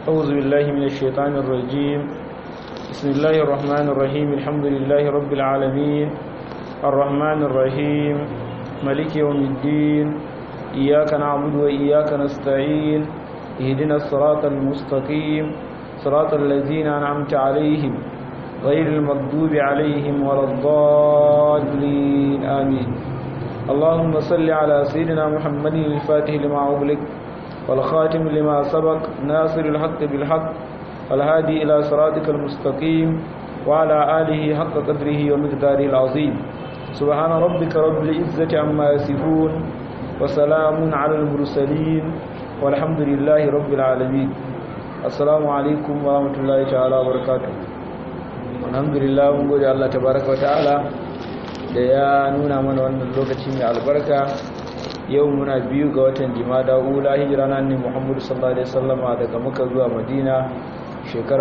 أعوذ بالله من الشيطان الرجيم بسم الله الرحمن الرحيم الحمد لله رب العالمين الرحمن الرحيم ملك يوم الدين إياك نعبد وإياك نستعين اهدنا الصراط المستقيم صراط الذين أنعمت عليهم غير المغضوب عليهم ولا الضالين آمين اللهم صل على سيدنا محمد الفاتح لما أغلق والخاتم لما سبق ناصر الحق بالحق والهادي إلى صراطك المستقيم وعلى آله حق قدره ومقداره العظيم سبحان ربك رب العزة عما يصفون وسلام على المرسلين والحمد لله رب العالمين السلام عليكم ورحمة الله تعالى وبركاته الحمد لله mun gode Allah tabaraka wataala da ya nuna mana wannan lokaci mai albarka yau muna biyu ga watan jimada ula hijira na ne muhammadu sallallahu alaihi wasallama daga muka zuwa madina shekara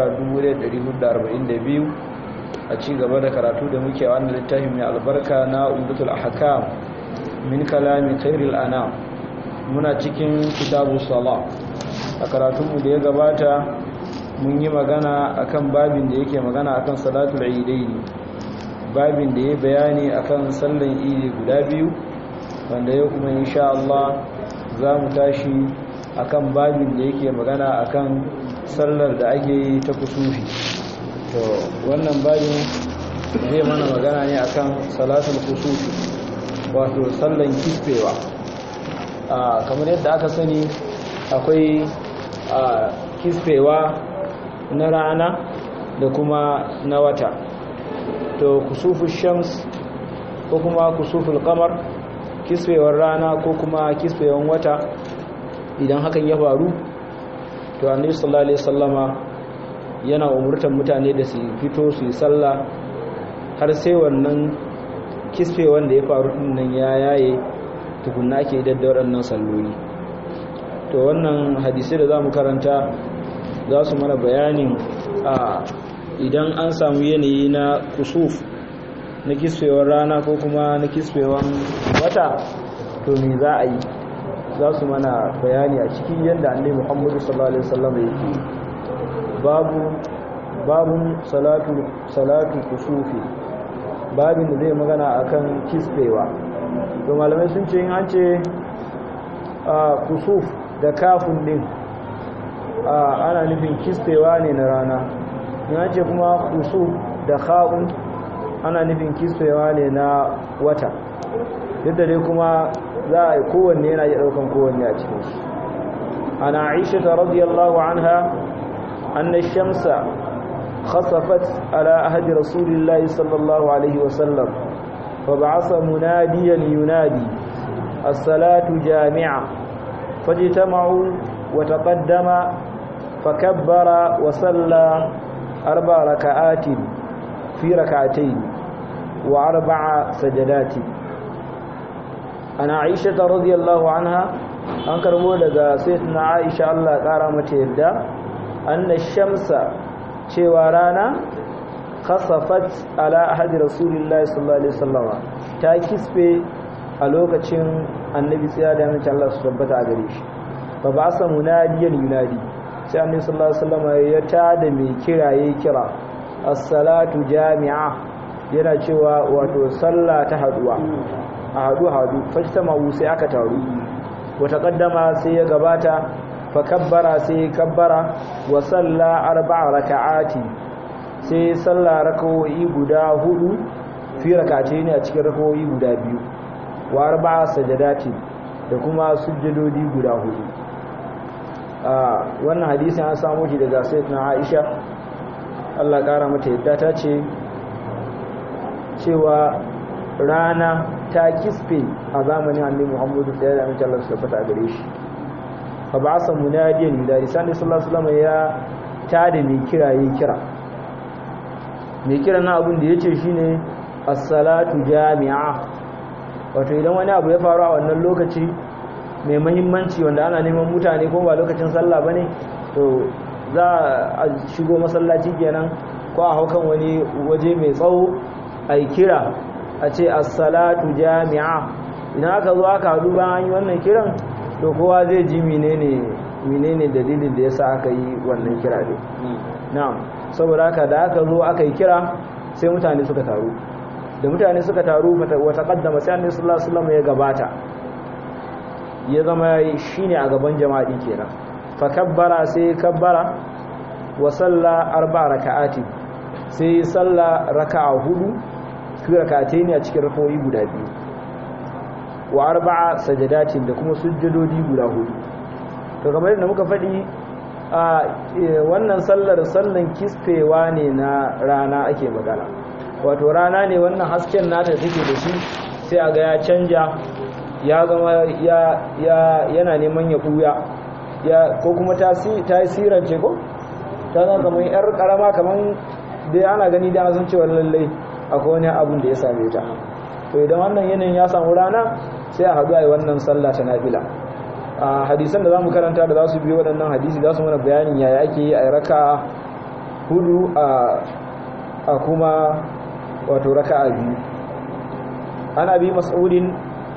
1442 a ci gaba da karatu da muke a wannan littafin mai albarka na umdatul ahkam min kalami khairil anam muna cikin kitabu sala a karatunmu da ya gabata mun yi magana akan babin da yake magana akan salatul idaini babin da ya bayani akan sallan idi guda biyu wanda yau kuma insha Allah za mu tashi akan babin da yake magana akan sallar da ake yi ta kusufi to wannan babin zai mana magana ne akan salatul kusufi wato sallan kisfewa kamar yadda aka sani akwai kisfewa na rana da kuma na wata to kusuful shams ko kuma kusuful kamar kisfewar rana ko kuma kisfewar wata idan hakan ya faru to annabi sallallahu alaihi wasallama yana umurtar mutane da su fito su yi sallah har sai wannan kisfewar da ya faru din nan ya yaye tukunna ake da waɗannan salloli to wannan hadisi da zamu karanta za su mana bayanin a idan an samu yanayi na kusuf na kisfewar rana ko kuma na kisfewar wata to me za a yi za su mana bayani a cikin yadda annabi Muhammadu sallallahu alaihi wasallam yake babu babun salatu salatu kusufi babin da zai magana akan kisfewa to malamai sun ce in an ce kusuf da kafin din ana nufin kisfewa ne na rana in an ce kuma kusuf da kha'un ana nufin kisfewa ne na wata yadda dai kuma za a yi kowanne yana iya ɗaukan kowanne a cikin shi ana aisha ta radiyallahu anha anna shamsa khasafat ala ahadi rasulillahi sallallahu alaihi wasallam fa ba'asa munadiyan yunadi as-salatu jami'a fajtama'u wa taqaddama fakabbara wa salla arba raka'atin في ركعتين وأربع سجدات أنا عائشة رضي الله عنها أنكر مولد سيدنا عائشة الله قارمة يبدا أن الشمس شوارانا خصفت على أحد رسول الله صلى الله عليه وسلم تاكسبي ألوكة النبي سيادة من الله سبحانه عليه فبعث مناديا ينادي sai annabi sallallahu alaihi wasallam ya tada mai kira yayi kira as-salatu jami'a yana cewa wato sallah ta haduwa a hadu hadu fajtama sai aka taru wata kaddama sai ya gabata fa kabbara sai kabbara wa salla arba'a raka'ati sai salla rak'o'i guda hudu fi rak'atayn ne a cikin rak'o'i guda biyu wa arba'a sajadati da kuma sujjadodi guda hudu a wannan hadisi an samu shi daga sayyidatina Aisha Allah ƙara mata yadda ta ce cewa rana ta kisfe a zamanin annabi Muhammadu sai da amince Allah su tabbata gare shi fa ba sa munadiyan yudari sani sallallahu alaihi wasallam ya tada mai kira yayi kira mai kira na abin da yace shine as-salatu jami'a wato idan wani abu ya faru a wannan lokaci mai muhimmanci wanda ana neman mutane ko ba lokacin sallah bane to za a shigo masallaci kenan ko a haukan wani waje mai tsawo a yi kira a ce assalatu jami'a idan aka zo aka haɗu bayan yi wannan kiran to kowa zai ji menene menene dalilin da yasa aka yi wannan kira ne na'am saboda haka da aka zo aka yi kira sai mutane suka taru da mutane suka taru wata kaddama sai annabi sallallahu alaihi wasallam ya gabata ya zama shine a gaban jama'a kenan fa kabbara sai kabbara wa salla arba raka'ati sai salla raka'a hudu fi rak'atayn ne a cikin rakawoyi guda biyu wa arba'a sajadatin da kuma sujjadodi guda hudu to kamar yadda muka faɗi a wannan sallar sallan kisfewa ne na rana ake magana wato rana ne wannan hasken nata take da shi sai a ga ya canja ya zama yana neman ya ɓuya ko kuma ta yi sirance ko ta zama kamar yar karama kamar dai ana gani da sun cewa lallai akwai wani abin da ya same ta to idan wannan yanayin ya samu rana sai a haɗu a yi wannan sallah ta nafila a hadisan da za mu karanta da za su biyo waɗannan hadisi za su mana bayanin yaya ake yi a raka hudu a kuma wato raka a biyu ana bi mas'udin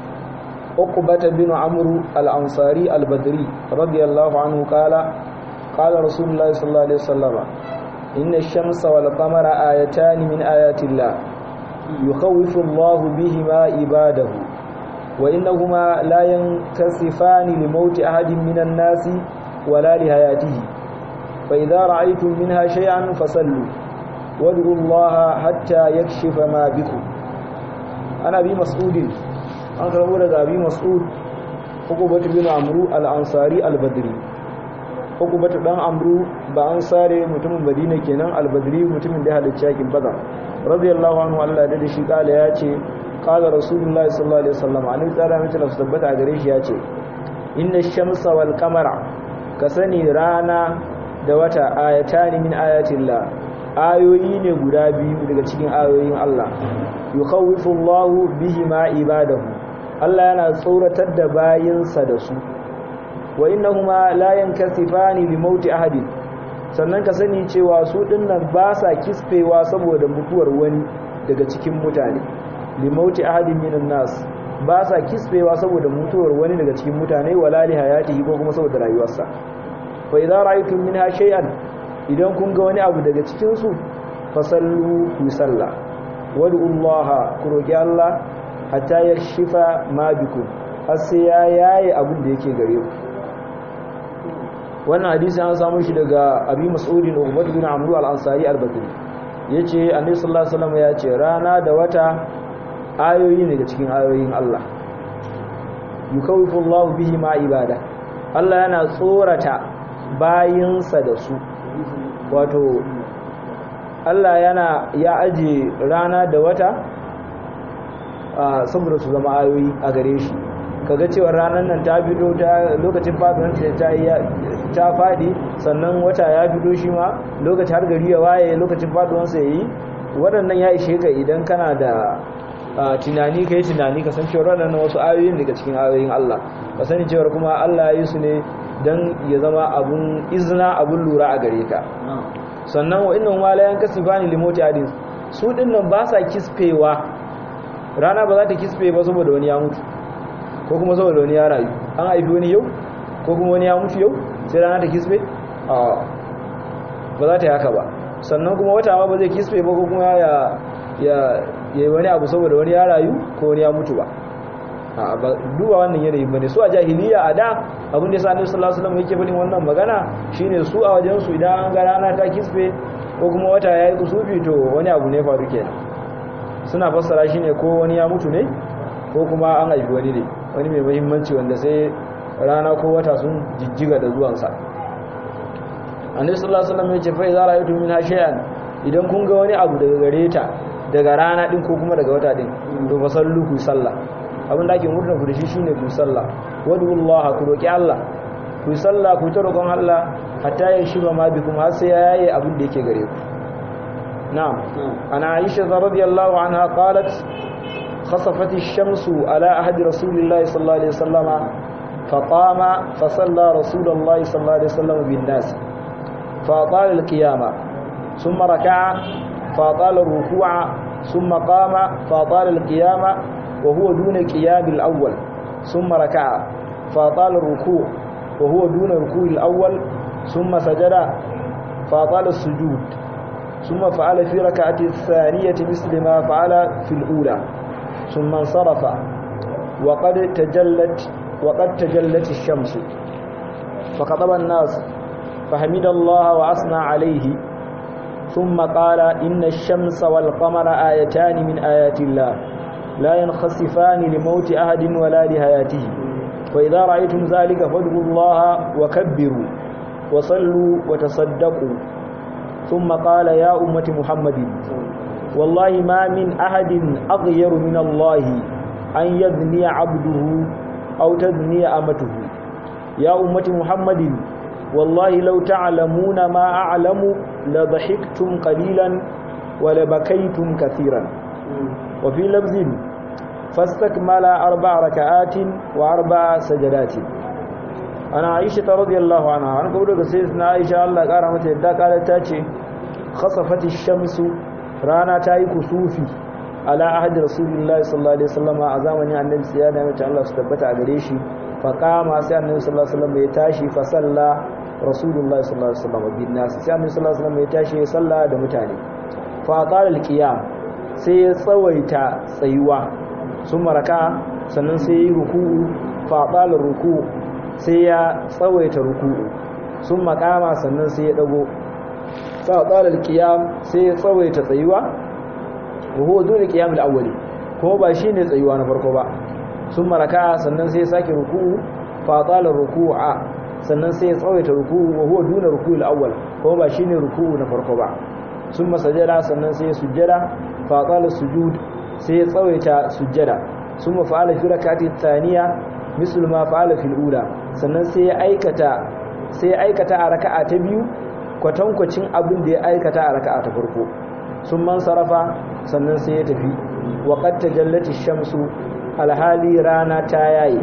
uqbata bin amru al-ansari al-badri radiyallahu anhu qala qala rasulullahi sallallahu alaihi wasallam inna ash-shamsa wal qamara ayatan min ayati llah yukhawwifu Allahu bihima ibadahu wa innahuma la yankasifani li mauti ahadin minan nasi wala li hayatihi fa idza ra'aytum minha shay'an fasallu wad'u Allah hatta yakshifa ma bikum ana bi mas'udin an karbo daga abi mas'ud hukubatu bin amru al-ansari al-badri hukubatu dan amru ba ansare mutumin madina kenan al-badri mutumin da halicci yakin badar radiyallahu anhu Allah da shi kala ya ce kala rasulullah sallallahu alaihi wasallam an tsara mace da tabbata a gare shi ya ce inna shamsa wal qamara ka sani rana da wata ayatani min ayatillah ayoyi ne guda biyu daga cikin ayoyin Allah yukhawifu Allahu bihima ibadahu Allah yana tsoratar da bayinsa da su wa innahuma la yankasifani li mauti ahadin sannan ka sani cewa su dinnan ba sa kisfewa saboda mutuwar wani daga cikin mutane li mauti ahadin minan nas ba sa kisfewa saboda mutuwar wani daga cikin mutane wala li hayatihi ko kuma saboda rayuwarsa fa idza ra'aytum minha shay'an idan kun ga wani abu daga cikin su fasallu ku salla wad'u Allah ku roki Allah hatta yakshifa ma bikum har sai ya yaye abin da yake gare ku wannan hadisi an samu shi daga abi mas'udin Ubad bin Amr al-Ansari al-Badri yace Annabi sallallahu alaihi wasallam ya ce rana da wata ayoyi ne daga cikin ayoyin Allah yukawifu Allah bihi ma ibada Allah yana tsorata bayinsa da su wato Allah yana ya aje rana da wata saboda su zama ayoyi a gare shi kaga cewa ranar nan ta bido ta lokacin faduwar ta ta fadi sannan wata ya bido shi ma lokacin har gari ya waye lokacin faduwar sa yayi waɗannan ya ishe ka idan kana da tunani kai tunani ka san cewa waɗannan wasu ayoyin daga cikin ayoyin Allah ka sani cewa kuma Allah ya yi su ne dan ya zama abun izna abun lura a gare ka sannan wa innan walayan kasifani limoti adin su dinnan ba sa kisfewa rana ba za ta kisfe ba saboda wani ya mutu ko kuma saboda wani ya rayu an haifi wani yau ko kuma wani ya mutu yau sai rana ta kisfe a ba za ta yi haka ba sannan kuma wata ma ba zai kisfe ba ko kuma ya ya yi wani abu saboda wani ya rayu ko wani ya mutu ba a ba duba wannan yanayi bane su a jahiliya a da abin da yasa Annabi sallallahu alaihi wasallam yake faɗin wannan magana shine su a wajen su idan an ga rana ta kisfe ko kuma wata yayi kusufi to wani abu ne faru kenan suna fassara shine ko wani ya mutu ne ko kuma an haifi wani ne wani mai muhimmanci wanda sai rana ko wata sun jijjiga da zuwansa Annabi sallallahu alaihi wasallam ya ce fa idza ra'aytum min shay'an idan kun ga wani abu daga gare ta daga rana din ko kuma daga wata din to fa sallu ku sallah abin da ake murna ku da shi shine ku sallah wadullah ku roki Allah ku sallah ku ta roƙon Allah hatta ya shiba ma bikum har sai yayi abin da yake gare ku na'am ana Aisha radhiyallahu anha qalat khasafat ash-shamsu ala ahdi rasulillahi sallallahu alaihi wasallama فقام فصلى رسول الله صلى الله عليه وسلم بالناس فأطال القيامة ثم ركع فأطال الركوع ثم قام فأطال القيامة وهو دون قيام الأول ثم ركع فأطال الركوع وهو دون ركوع الأول ثم سجد فأطال السجود ثم فعل في ركعة الثانية مثل ما فعل في الأولى ثم انصرف وقد تجلت وقد تجلت الشمس فخطب الناس فحمد الله وأثنى عليه ثم قال إن الشمس والقمر آيتان من آيات الله لا ينخسفان لموت أحد ولا لحياته فإذا رأيتم ذلك فادعوا الله وكبروا وصلوا وتصدقوا ثم قال يا أمة محمد والله ما من أحد أغير من الله أن يذني عبده أو تذني أمته يا أمة محمد والله لو تعلمون ما أعلم لضحكتم قليلا ولبكيتم كثيرا وفي لفظ فاستكمل أربع ركعات وأربع سجدات أنا عائشة رضي الله عنها أنا قبل سيدنا عائشة الله قال متى يدى قالت تاتي خصفت الشمس رانا تاي كسوفي على عهد رسول الله صلى الله عليه وسلم أزامني النبي سيادة متى الله ستبت أغريشي فقام سيدنا النبي صلى الله عليه وسلم يتاشي فصلى رسول الله صلى الله عليه وسلم بالناس سيدنا النبي صلى الله عليه وسلم يتاشي يصلى دمتاني فأطال القيام سيصويت سيوا ثم ركع sannan sai yi ruku'u faɗalar ruku'u sai ya tsawaita ruku'u sun makama sannan sai ya dago faɗalar qiyam sai ya tsawaita tsayuwa wa huwa dun qiyam al-awwali kuma ba shine tsayuwa na farko ba sun maraka sannan sai ya sake ruku'u faɗalar ruku'a sannan sai ya tsawaita ruku'u wa huwa dun ruku'u al-awwal kuma ba shine ruku'u na farko ba sun masajada sannan sai ya sujjada faɗalar sujud sai ya tsawaita sujjada sun mafa'ala fi rakati thaniya misal ma fa'ala fil ula sannan sai ya aikata sai ya aikata a raka'a ta biyu kwatankwacin abin da ya aikata a raka'a ta farko sun man sarafa sannan sai ya tafi wa qad tajallati shamsu alhali rana ta yayi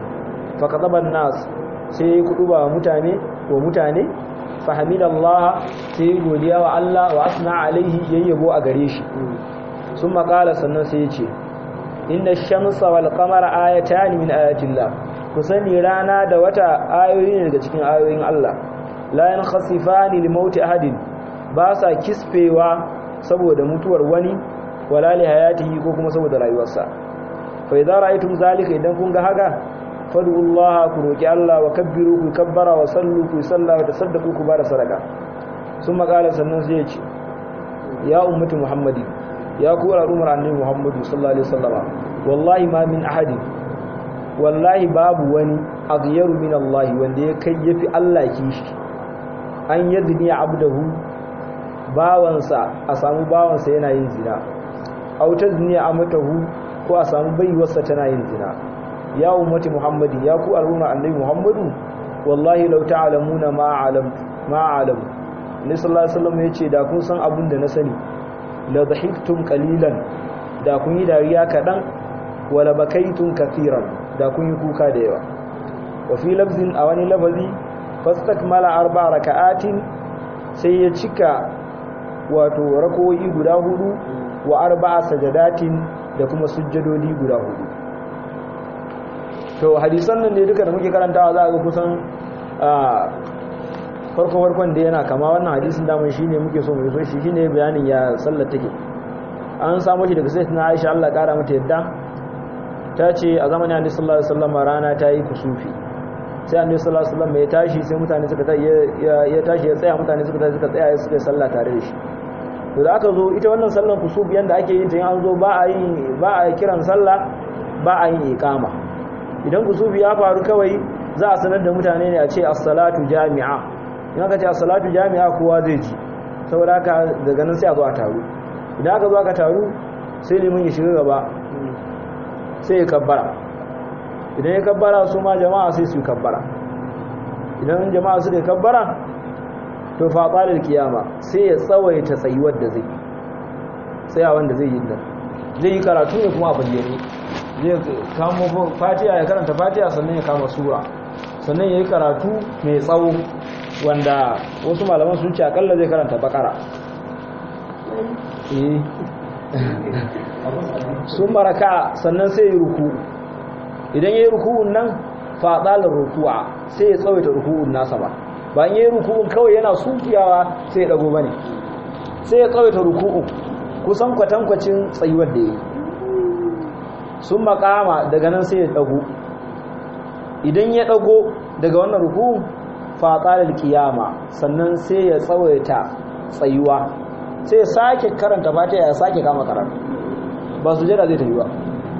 fa kadaban nas sai ya kuduba mutane wa mutane fahimidallah sai godiya wa Allah wa asna alaihi yayyabo a gare shi sun makala sannan sai ya ce inna shamsa wal qamara ayatan min ayatillah ku sani rana da wata ayoyi ne daga cikin ayoyin Allah la yankhasifani li mauti ahadin ba sa kisfewa saboda mutuwar wani wala li hayatihi ko kuma saboda rayuwarsa fa idza ra'aytum zalika idan kun ga haka fad'ullaha ku roki Allah wa kabbiru ku kabbara wa sallu ku salla wa tasaddaqu ku bada sadaka sun makala sannan sai ya ce ya ummati muhammadi ya ku al'ummar annabi muhammadu sallallahu alaihi wasallama wallahi ma min ahadi wallahi babu wani aghyaru min Allah wanda ya kai yafi Allah kishi an yadni abdahu bawansa a samu bawansa yana yin zina aw tazni amatahu ko a samu baiwarsa tana yin zina ya ummati muhammadi ya ku al'ummar annabi muhammadu wallahi law ta'lamuna ma alamtu ma alamu ne sallallahu alaihi wasallam yace da kun san abin da na sani la dhahiktum qalilan da kun yi dariya kadan wala bakaitum kathiran da kun yi kuka da yawa wa fi lafzin a wani lafazi fastakmala arba raka'atin sai ya cika wato rakoyi guda hudu wa arba'a sajadatin da kuma sujjadodi guda hudu to hadisan nan ne duka da muke karantawa za a ga kusan farko farkon da yana kama wannan hadisin daman shine muke so mu so shi shine bayanin ya sallar take an samu shi daga sayyidatina Aisha Allah kara mata yadda ta ce a zamanin Annabi sallallahu alaihi wasallam rana ta yi kusufi sai Annabi sallallahu alaihi wasallam ya tashi sai mutane suka ya tashi ya tsaya mutane suka tashi suka tsaya suka sallah tare da shi to da aka zo ita wannan sallar kusufi yanda ake yin ta in an zo ba a yin ba a kiran sallah ba a yin iqama idan kusufi ya faru kawai za a sanar da mutane ne a ce as-salatu jami'a in aka ce as-salatu jami'a kowa zai ji saboda haka daga nan sai a zo a taru idan aka zo aka taru sai liman ya shiga gaba sai ya kabbara idan ya kabbara su ma jama'a sai su kabbara idan jama'a su da kabbara to fa qalar kiyama sai ya tsawaita tsayuwar da zai tsaya wanda zai yi nan zai yi karatu ne kuma a bayyane zai kamo fatiha ya karanta fatiha sannan ya kama sura sannan ya yi karatu mai tsawo wanda wasu malaman sun ce akalla zai karanta bakara sun maraka sannan sai ya ruku idan ya yi ruku'un nan fa dalar ruku'a sai ya tsawaita ruku'un nasa ba bayan yayin ruku'un kawai yana sunkiyawa sai ya dago bane sai ya tsawaita ruku'un kusan kwatankwacin tsayuwar da yayi sun makama daga nan sai ya dago idan ya dago daga wannan ruku'un fa dalar qiyama sannan sai ya tsawaita tsayuwa sai ya sake karanta fatiha ya sake kama karatu ba su jira zai tafi ba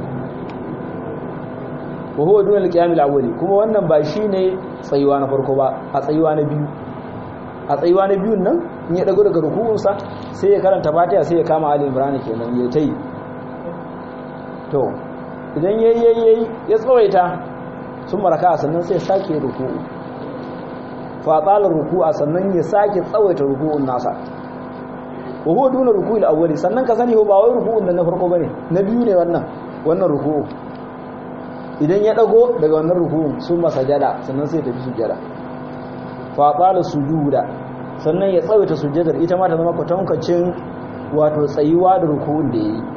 wa huwa dun al-qiyam al-awwali kuma wannan ba shine tsayuwa na farko ba a tsayuwa na biyu a tsayuwa na biyun nan in ya dago daga ruku'unsa sai ya karanta fatiha sai ya kama ali imran kenan ya tai to idan yayi yayi ya tsawaita sun maraka sannan sai ya sake ruku'u fa qala ruku'a sannan ya sake tsawaita ruku'un nasa wa huwa duna ruku'il awwali sannan ka sani ba wai ruku'un nan na farko bane na biyu ne wannan wannan ruku'u idan ya dago daga wannan ruku'un sun masajada sannan sai tafi sujjada fa qala sujuda sannan ya tsawaita sujjadar ita ma ta zama kwatankacin wato tsayuwa da ruku'un da yayi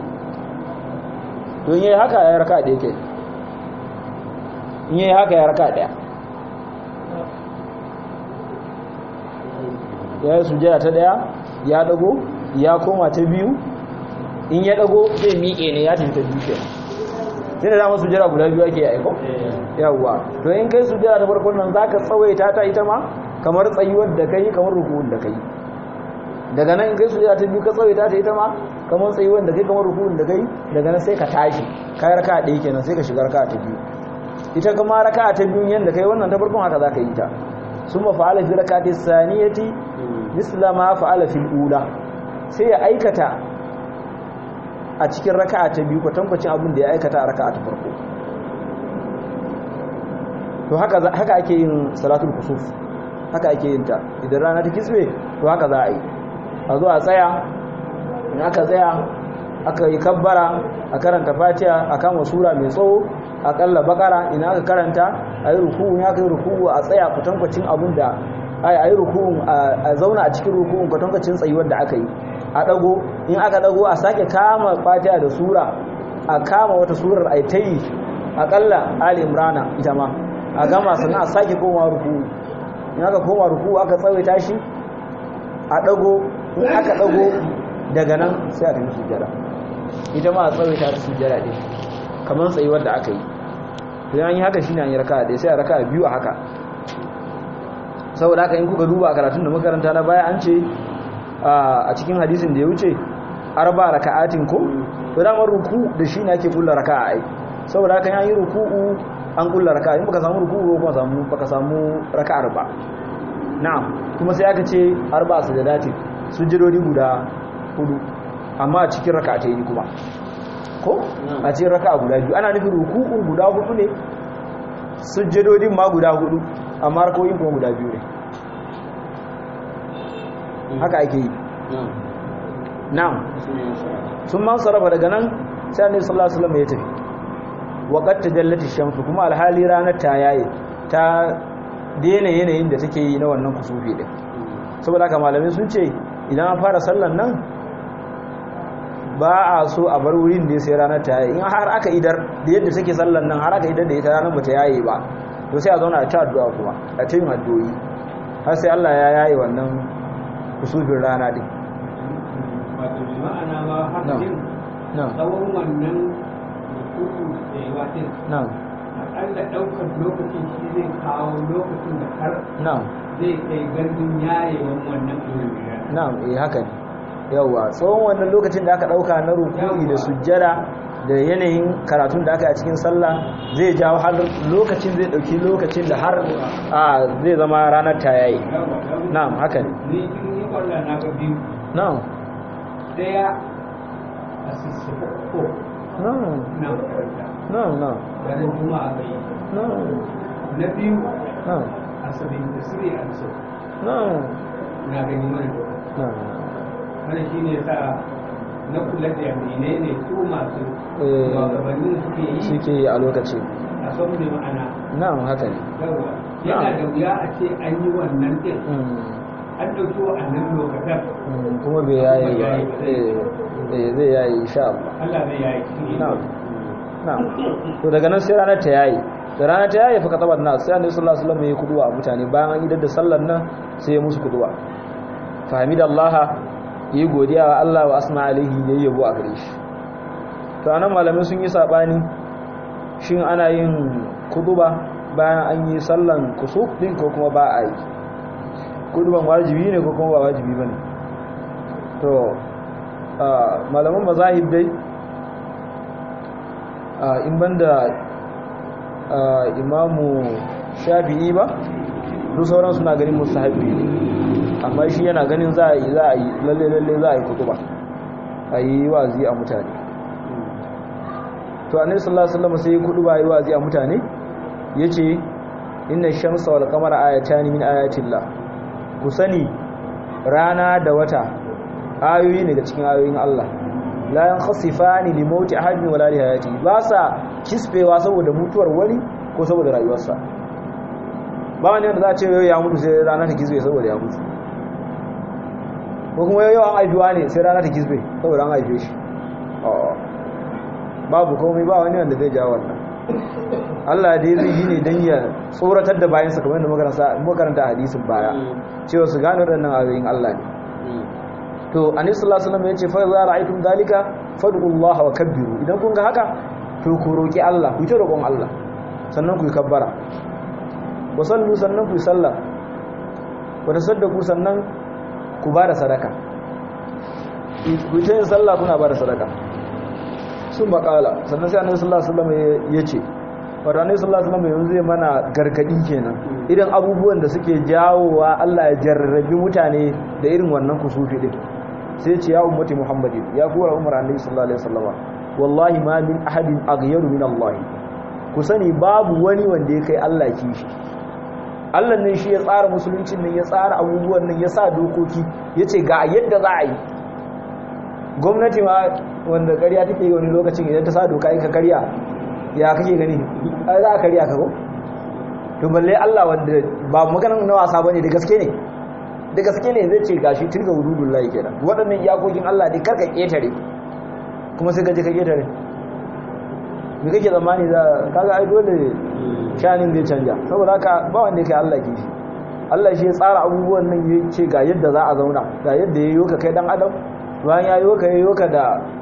don yayi haka ya raka da yake in yayi haka ya raka daya ya yi sujjada ta daya ya dago ya koma ta biyu in ya dago zai miƙe ne ya tafi ta biyu kenan sai da dama sujjada guda biyu ake aiko yawwa to in kai sujjada ta farkon nan zaka tsawaita ta ita ma kamar tsayuwar da kai kamar ruku'un da kai daga nan in kai sujjada ta biyu ka tsawaita ta ita ma kamar tsayuwar da kai kamar ruku'un da kai daga nan sai ka tashi kai raka ɗaya kenan sai ka shiga raka ta biyu ita kuma raka ta biyu yanda kai wannan ta farkon haka zaka yi ta summa fa'ala fi rakati saniyati misla ma fa'ala fil ula sai ya aikata a cikin raka'a ta biyu kwatankwacin abin da ya aikata a raka'a ta farko to haka haka ake yin salatul kusuf haka ake yin ta idan rana ta kisbe to haka za a yi a zo a tsaya in aka tsaya aka yi kabbara a karanta fatiha a kama sura mai tsawo akalla bakara ina aka karanta a yi ruku'u ya kai ruku'u a tsaya kwatankwacin abin da a yi ruku'un a zauna a cikin ruku'un kwatankwacin tsayuwar da aka yi a dago in aka dago a sake kama fatiha da sura a kama wata surar a ta yi akalla ali imrana ita ma a gama sannan a sake koma ruku'u in aka koma ruku'u aka tsawaita shi a dago in aka dago daga nan sai a tafi sujjada ita ma a tsawaita ta sujjada din kamar tsayuwar da aka yi to yan yi haka shine an yi raka'a dai sai a raka'a biyu a haka saboda haka in kuka duba karatun da makaranta na baya an ce a cikin hadisin da ya wuce arba raka'atin ko to da ruku da shi ne ake kulla raka'a ai saboda haka yan yi ruku'u an kulla raka'a in baka samu ruku'u ko samu baka samu raka'ar ba na'am kuma sai aka ce arba sajadatin sujudodi guda hudu amma a cikin raka'atai kuma ko a cikin raka'a guda biyu ana nufin ruku'u guda hudu ne sujjadodin ma guda hudu amma rakoyin kuma guda biyu ne haka ake yi na'am sun man sarrafa daga nan sai annabi sallallahu alaihi wasallam ya tafi wa qad tajallati shamsu kuma alhali ranar ta yaye ta daina yanayin da take yi na wannan kusufi din saboda haka malamai sun ce idan an fara sallan nan ba a so a bar wurin da sai ranar ta yayi in har aka idar da yadda take sallan nan har aka idar da ita ranar bata yayi ba to sai a zauna a ta addu'a kuma a ta yin addu'o'i har sai Allah ya yayi wannan kusufin rana din wato bi ma'ana ma haka din na'am tsawon wannan rukuku da yawa din na'am akalla ɗaukar lokacin shi zai kawo lokacin da har na'am zai kai gandun yayewan wannan ilimin na'am eh haka ne yawa tsawon wannan lokacin da aka dauka na ruku'i da sujjada da yanayin karatun da aka yi a cikin sallah zai jawo har lokacin zai dauki lokacin da har a zai zama ranar ta yayi na'am haka ne ni in yi kwallon na ga biyu na'am daya a sissoko ko na'am na makaranta na'am na'am ranar juma'a ga yi na'am na biyu na'am a sabin da siri a so na'am na gani mana na'am wani shi ne sa na kula da mene ne su masu Eh. shugabannin suke yi suke yi a lokacin a son da ma'ana na'am haka ne yawa yana da wuya a ce an yi wannan din Mm, an ɗauki wa'annan lokacin mm, kuma bai yayi ba Bai yayi ba. eh eh, zai yayi insha Allah Allah zai yayi cikin na'am na'am to daga nan sai ranar ta yayi da rana ta yayi fa katabar nas sai annabi sallallahu alaihi wasallam ya kuduwa a mutane bayan an idar da sallar nan sai ya musu kuduwa fahimidallaha yi godiya wa Allah wa asma alaihi yayi yabo a gare shi to anan malamai sun yi sabani shin ana yin kuduba bayan an yi sallan kusuf din ko kuma ba a yi kuduban wajibi ne ko kuma ba wajibi bane to malaman mazahib dai in banda imamu shafi'i ba duk sauran suna ganin mustahabbi amma shi yana ganin za a yi za a yi lalle lalle za a yi kutuba a yi wazi a mutane to annabi sallallahu alaihi wasallam sai ya kutuba yi wazi a mutane yace inna shamsa wal qamara ayatan min ayatillah ku sani rana da wata ayoyi ne daga cikin ayoyin Allah la yankhasifani li mauti ahadin wala li hayati ba sa kisbewa saboda mutuwar wani ko saboda rayuwarsa ba wani wanda za a ce yau ya mutu sai rana ta kisbe saboda ya mutu ko kuma yau an haifiwa ne sai rana ta kisbe saboda an haife shi babu komai ba wani wanda zai jawo wannan Allah dai zai yi ne don ya tsoratar da bayansa kamar da makaranta a hadisin baya cewa su gano waɗannan ayoyin Allah ne to anis sallallahu alaihi wasallam yace fa za ra'aytum dalika fad'ullaha wa kabbiru idan kun ga haka to ku roki Allah ku ta roƙon Allah sannan ku yi kabbara wa sallu sannan ku yi sallah wa tasaddaqu sannan ku bada sadaka ku ta yin sallah kuna bada sadaka sun bakala sannan sai annabi sallallahu alaihi wasallam yace wato annabi sallallahu alaihi wasallam yanzu zai mana gargadi kenan irin abubuwan da suke jawowa Allah ya jarrabi mutane da irin wannan kusufi din sai ce ya ummati muhammadin ya kuwa umar annabi sallallahu alaihi wasallam wallahi ma min ahadin aghyaru min Allah ku sani babu wani wanda ya kai Allah kishi Allah ne shi ya tsara musuluncin nan ya tsara abubuwan nan ya sa dokoki yace ga yadda za a yi gwamnati ma wanda ƙarya take yi wani lokacin idan ta sa doka ka karya ya kake gani ai za a karya ka ko to balle Allah wanda ba maganan na wasa bane da gaske ne da gaske ne zai ce gashi tilga wududullahi kenan waɗannan iyakokin Allah ne karka ketare kuma sai ka je ka ketare me kake zamani za kaga ai dole shanin zai canja saboda haka ba wanda yake Allah ke shi Allah shi ya tsara abubuwan nan ya ce ga yadda za a zauna ga yadda ya yi ka kai dan adam bayan ya yi ka ya yi ka da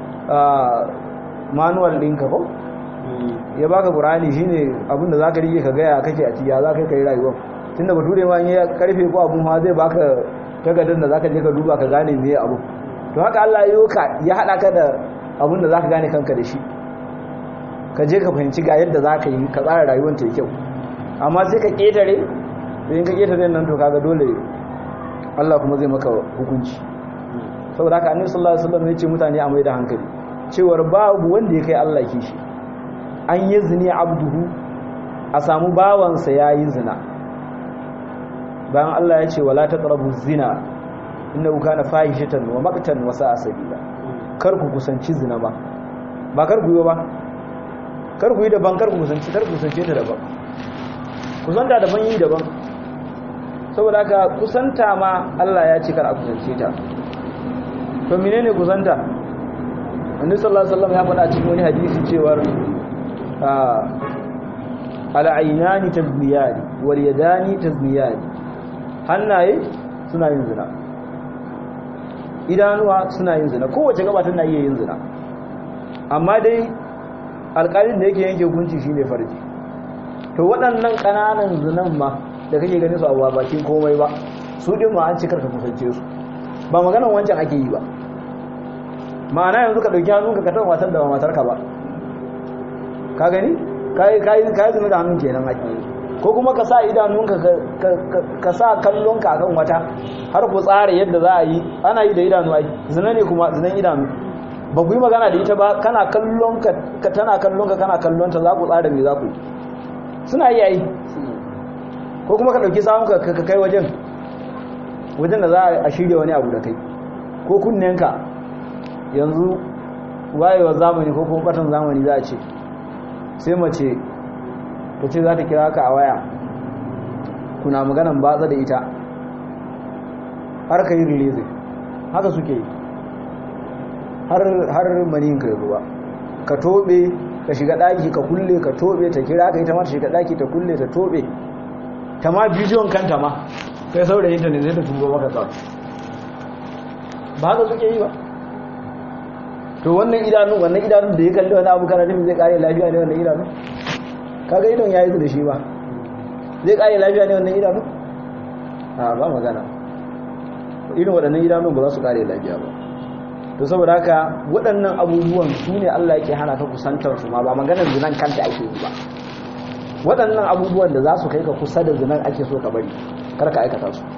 manual ɗinka ko ya baka qur'ani shine abin da zaka rike ka ga ya kake a ciya zaka kai rayuwa tunda bature ma ya karfe ko abun ma zai baka takardar da zaka je ka duba ka gane me abu to haka Allah ya yi ka ya hada ka da abin da zaka gane kanka da shi ka je ka fahimci ga yadda zaka yi ka tsara rayuwar ta kyau amma sai ka ketare in ka ketare nan to kaga dole Allah kuma zai maka hukunci saboda haka annabi sallallahu alaihi wasallam ya ce mutane a mai da hankali cewar babu wanda ya kai Allah kishi an yi zini abduhu a samu bawansa ya yi zina bayan Allah ya ce wala taqrabu zina innahu kana fahishatan wa maqtan wa sa'a sabila kar ku kusanci zina ba ba kar ku yi ba kar ku yi daban kar ku kusanci kar ku kusance ta daban kusanta daban yi daban saboda haka kusanta ma Allah ya ce kar a kusance ta to menene kusanta annabi sallallahu alaihi wasallam ya faɗa cikin wani hadisi cewar al'ainani tazmiyani wal yadani tazmiyani hannaye suna yin zina idanuwa suna yin zina kowace gaba tana iya yin zina amma dai alƙalin da yake yanke hukunci shine farji to waɗannan ƙananan zinan ma da kake ganin su a bakin komai ba su ɗin ma an ci karka kusance su ba maganan wancan ake yi ba ma'ana yanzu ka ɗauki hannunka ka taɓa matar da ba matarka ba ka gani ka yi zina da hannun kenan ake ko kuma ka sa idanunka ka sa kallonka akan wata har ku tsara yadda za a yi ana yi da idanu ai zina ne kuma zinan idanu ba ku yi magana da ita ba kana kallonka ka tana kallonka kana kallonta za ku tsara me za ku yi suna yi ai ko kuma ka ɗauki samunka ka kai wajen wajen da za a shirya wani abu da kai ko kunnenka yanzu wayewa zamani ko kuma batan zamani za a ce sai mace ta ce za ta kira ka a waya kuna maganan batsa da ita har ka yi release haka suke yi har manin ka ruwa ka tobe ka shiga daki ka kulle ka tobe ta kira ka ita ma ta shiga daki ta kulle ta tobe ta ma bidiyon kanta ma kai saurayin ta ne zai ta turo maka sa ba haka suke yi ba to wannan idanun wannan idanun da ya kalli wani abu kana nufin zai kare lafiya ne wannan idanun kaga idon ya yi da shi ba zai kare lafiya ne wannan idanun a ba magana irin waɗannan idanun ba za su kare lafiya ba to saboda haka waɗannan abubuwan su ne Allah yake hana ka kusantar su ma ba maganar zinan kanta ake yi ba waɗannan abubuwan da za su kai ka kusa da zinan ake so ka bari kar ka aikata su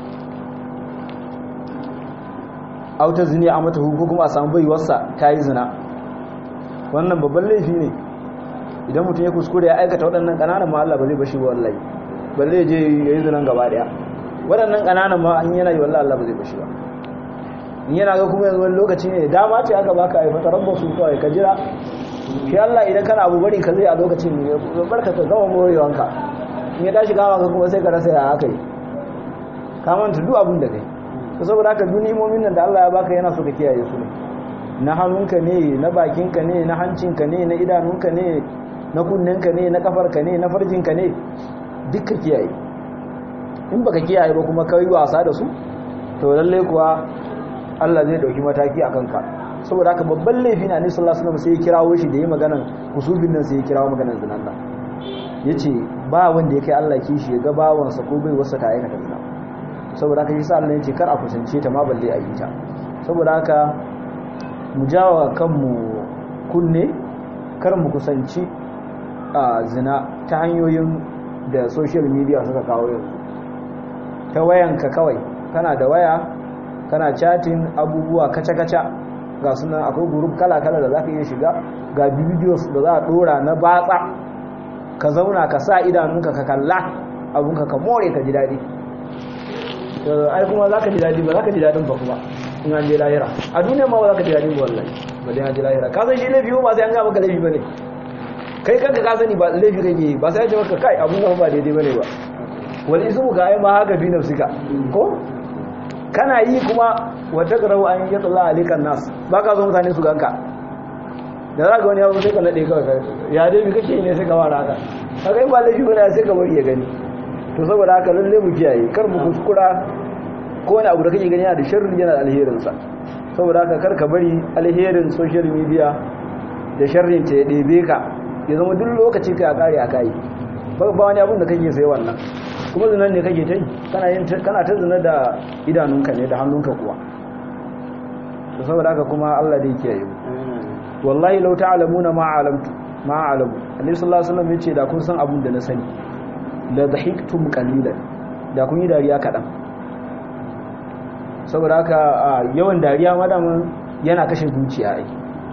auta zini a mata ko kuma a samu baiwarsa ta yi zina wannan babban laifi ne idan mutum ya kuskure ya aikata waɗannan ƙananan ma Allah ba zai bashi ba wallahi balle je ya yi zinan gaba ɗaya waɗannan ƙananan ma an yana yi wallahi Allah ba zai bashi ba in yana ga kuma yanzu wani lokaci ne dama ce aka baka ai fata rabba su kawai ka jira shi Allah idan kana abu bari ka zai a lokacin ya barka ka gama morewanka in ya tashi kama ka kuma sai ka rasa ya haka yi ka manta duk abin da kai to saboda haka duk imomin nan da Allah ya baka yana so ka kiyaye su ne na hannunka ne na bakinka ne na hancinka ne na idanunka ne na kunninka ne na kafarka ne na farjinka ne duk ka kiyaye in baka kiyaye ba kuma kai wasa da su to lalle kuwa Allah zai dauki mataki akan ka saboda haka babban laifi na Annabi sallallahu alaihi wasallam sai ya kirawo shi da yi maganan kusubin nan sai ya kirawo maganan zinan nan yace ba wanda ya kai Allah kishi ya ga bawansa ko bai wasa ta aikata zina saboda haka yasa Allah yace kar a kusance ta ma balle a yi ta saboda haka mu jawa kanmu kunne kar mu kusanci a zina ta hanyoyin da social media suka kawo yanzu ta wayanka kawai kana da waya kana chatting abubuwa kaca-kaca ga sunan akwai group kala-kala da za ka iya shiga ga videos da za a dora na batsa ka zauna ka sa idanunka ka kalla abunka ka more ka ji daɗi ai kuma za ka ji daɗi ba za ka ji daɗin ba kuma in an je lahira a duniya ma ba za ka ji daɗin ba wallahi ba dai an je lahira ka san shi laifi ba sai an ga maka laifi ba ne kai kanka ka sani ba laifi kake yi ba sai an ce maka kai abun ba daidai ba ne ba wal ismu ka ai ma haka bi nafsika ko kana yi kuma wata karau an yi tsalla alikan nas ba ka zo mutane su ganka da za ka wani yawon sai ka naɗe kawai ya dai bi kake ne sai ka wara haka haka yi ba laifi wani sai ka bari ya gani to saboda haka lalle mu kiyaye kar mu kuskura ko wani abu da kake gani yana da sharri yana da alherinsa saboda haka kar ka bari alherin social media da sharrin ta ya ɗebe ka ya zama duk lokaci ka ya kare a kayi ba wani abin da kake sai wannan kuma zinan ne kake ta yi kana ta zina da idanunka ne da hannunka kuwa to saboda haka kuma Allah dai kiyaye mu wallahi law ta'lamuna ma alamtu ma alamu annabi sallallahu alaihi wasallam yace da kun san abun da na sani la dhahiktum qalilan da kun yi dariya kadan saboda haka yawan dariya madaman yana kashe zuciya ai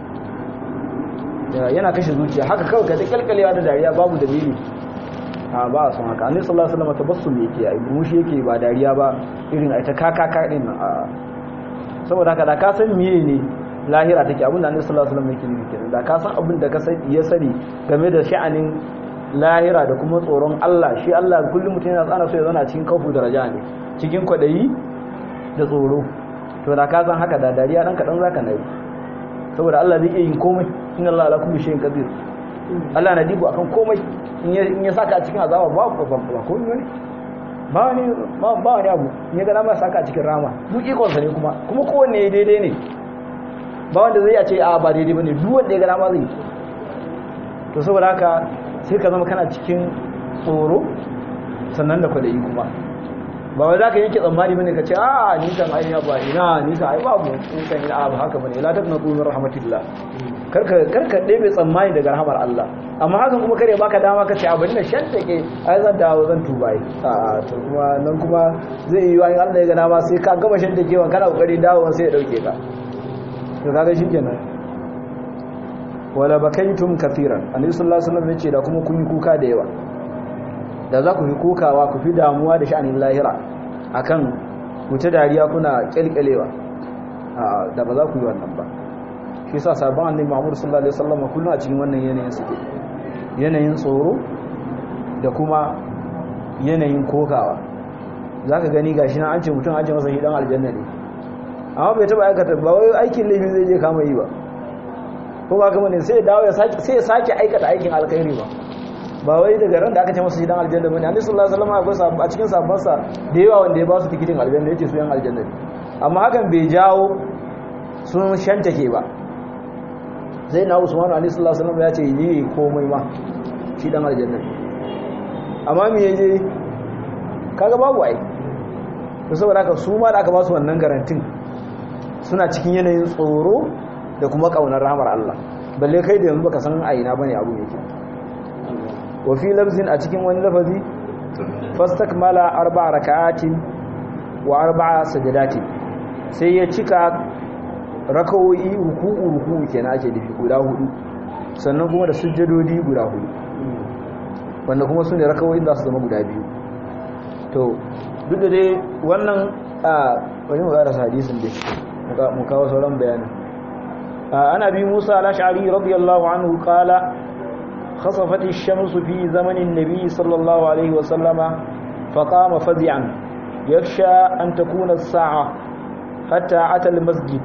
yana kashe zuciya haka kawai ka ta kalkalewa da dariya babu dalili a ba a son haka annabi sallallahu alaihi wasallam tabassum yake ai mushi yake ba dariya ba irin ai ta kakaka din nan a saboda haka da ka san miye ne lahira take abin da annabi sallallahu alaihi wasallam yake nufi kenan da ka san abin da ka san ya sani game da sha'anin lahira da kuma tsoron Allah shi Allah kullum mutum yana tsana so ya zauna cikin kaufu daraja ne cikin kwadayi da tsoro to da ka san haka da dariya dan kadan zaka nayi saboda Allah zai iya yin komai inna Allah ala kulli shay'in qadir Allah na dibu akan komai in ya saka a cikin azaba ba ba ba ko ne ba ne ba ba ne abu in ya ga dama saka a cikin rama duk ikon sa ne kuma kuma kowanne daidai ne ba wanda zai ce a ba daidai bane duk wanda ya ga dama zai to saboda haka sai ka zama kana cikin tsoro sannan da kwadayi kuma ba wai zaka yanke tsammani bane ka ce a ni kan ai ba ina ni kan ai babu ni kan ina ba haka bane la taqnatu min rahmatillah karka karka ɗebe tsammani daga rahamar Allah amma hakan kuma kare baka dama ka ce abin da shanta ke ai zan dawo zan tuba yi a to kuma nan kuma zai yi wa Allah ya ga dama sai ka gama shanta kewan kana kokari dawo sai ya dauke ka to kaga shikenan wala bakaitum kathiran annabi sallallahu alaihi wasallam yace da kuma kun yi kuka da yawa da za ku fi kukawa ku fi damuwa da sha'anin lahira akan ku ta dariya kuna kyalkyalewa da ba za ku yi wannan ba shi sa sabon annabi Muhammad sallallahu alaihi wasallam kullum a cikin wannan yanayin suke yanayin tsoro da kuma yanayin kokawa zaka gani gashi na an ce mutum an ce masa hidan aljanna ne amma bai taba aikata ba wai aikin laifin zai je kama yi ba ko ba kuma ne sai ya dawo ya sake sai ya sake aikata aikin alkhairi ba ba wai daga ran da aka ce masa shi dan aljanna bane annabi sallallahu alaihi wasallam akwai sahabba a cikin sahabbansa da yawa wanda ya ba su tikitin aljanna yace su yan aljanna ne amma hakan bai jawo sun shantake ba sai na usman ali sallallahu alaihi wasallam ya ce yi komai ma shi dan aljanna amma me yaje kaga babu ai to saboda haka su ma da aka ba su wannan garantin suna cikin yanayin tsoro da kuma kaunar rahmar Allah balle kai da yanzu baka san a ina bane abu yake wa fi lafzin a cikin wani lafazi fastakmala arba'a raka'atin wa arba'a sajadatin sai ya cika rakawoyi ruku'u ruku'u kenan ake nufi guda hudu sannan kuma da sujjadodi guda hudu wanda kuma su ne rakawoyin za su zama guda biyu to duk da dai wannan a wani mu ƙarasa hadisin dai mu kawo sauran bayanin ana bi musa al-ash'ari radiyallahu anhu qala khasafat ash-shams fi zaman an-nabi sallallahu alaihi wa sallama faqama faz'an yakhsha an takuna as-sa'a hatta ata al-masjid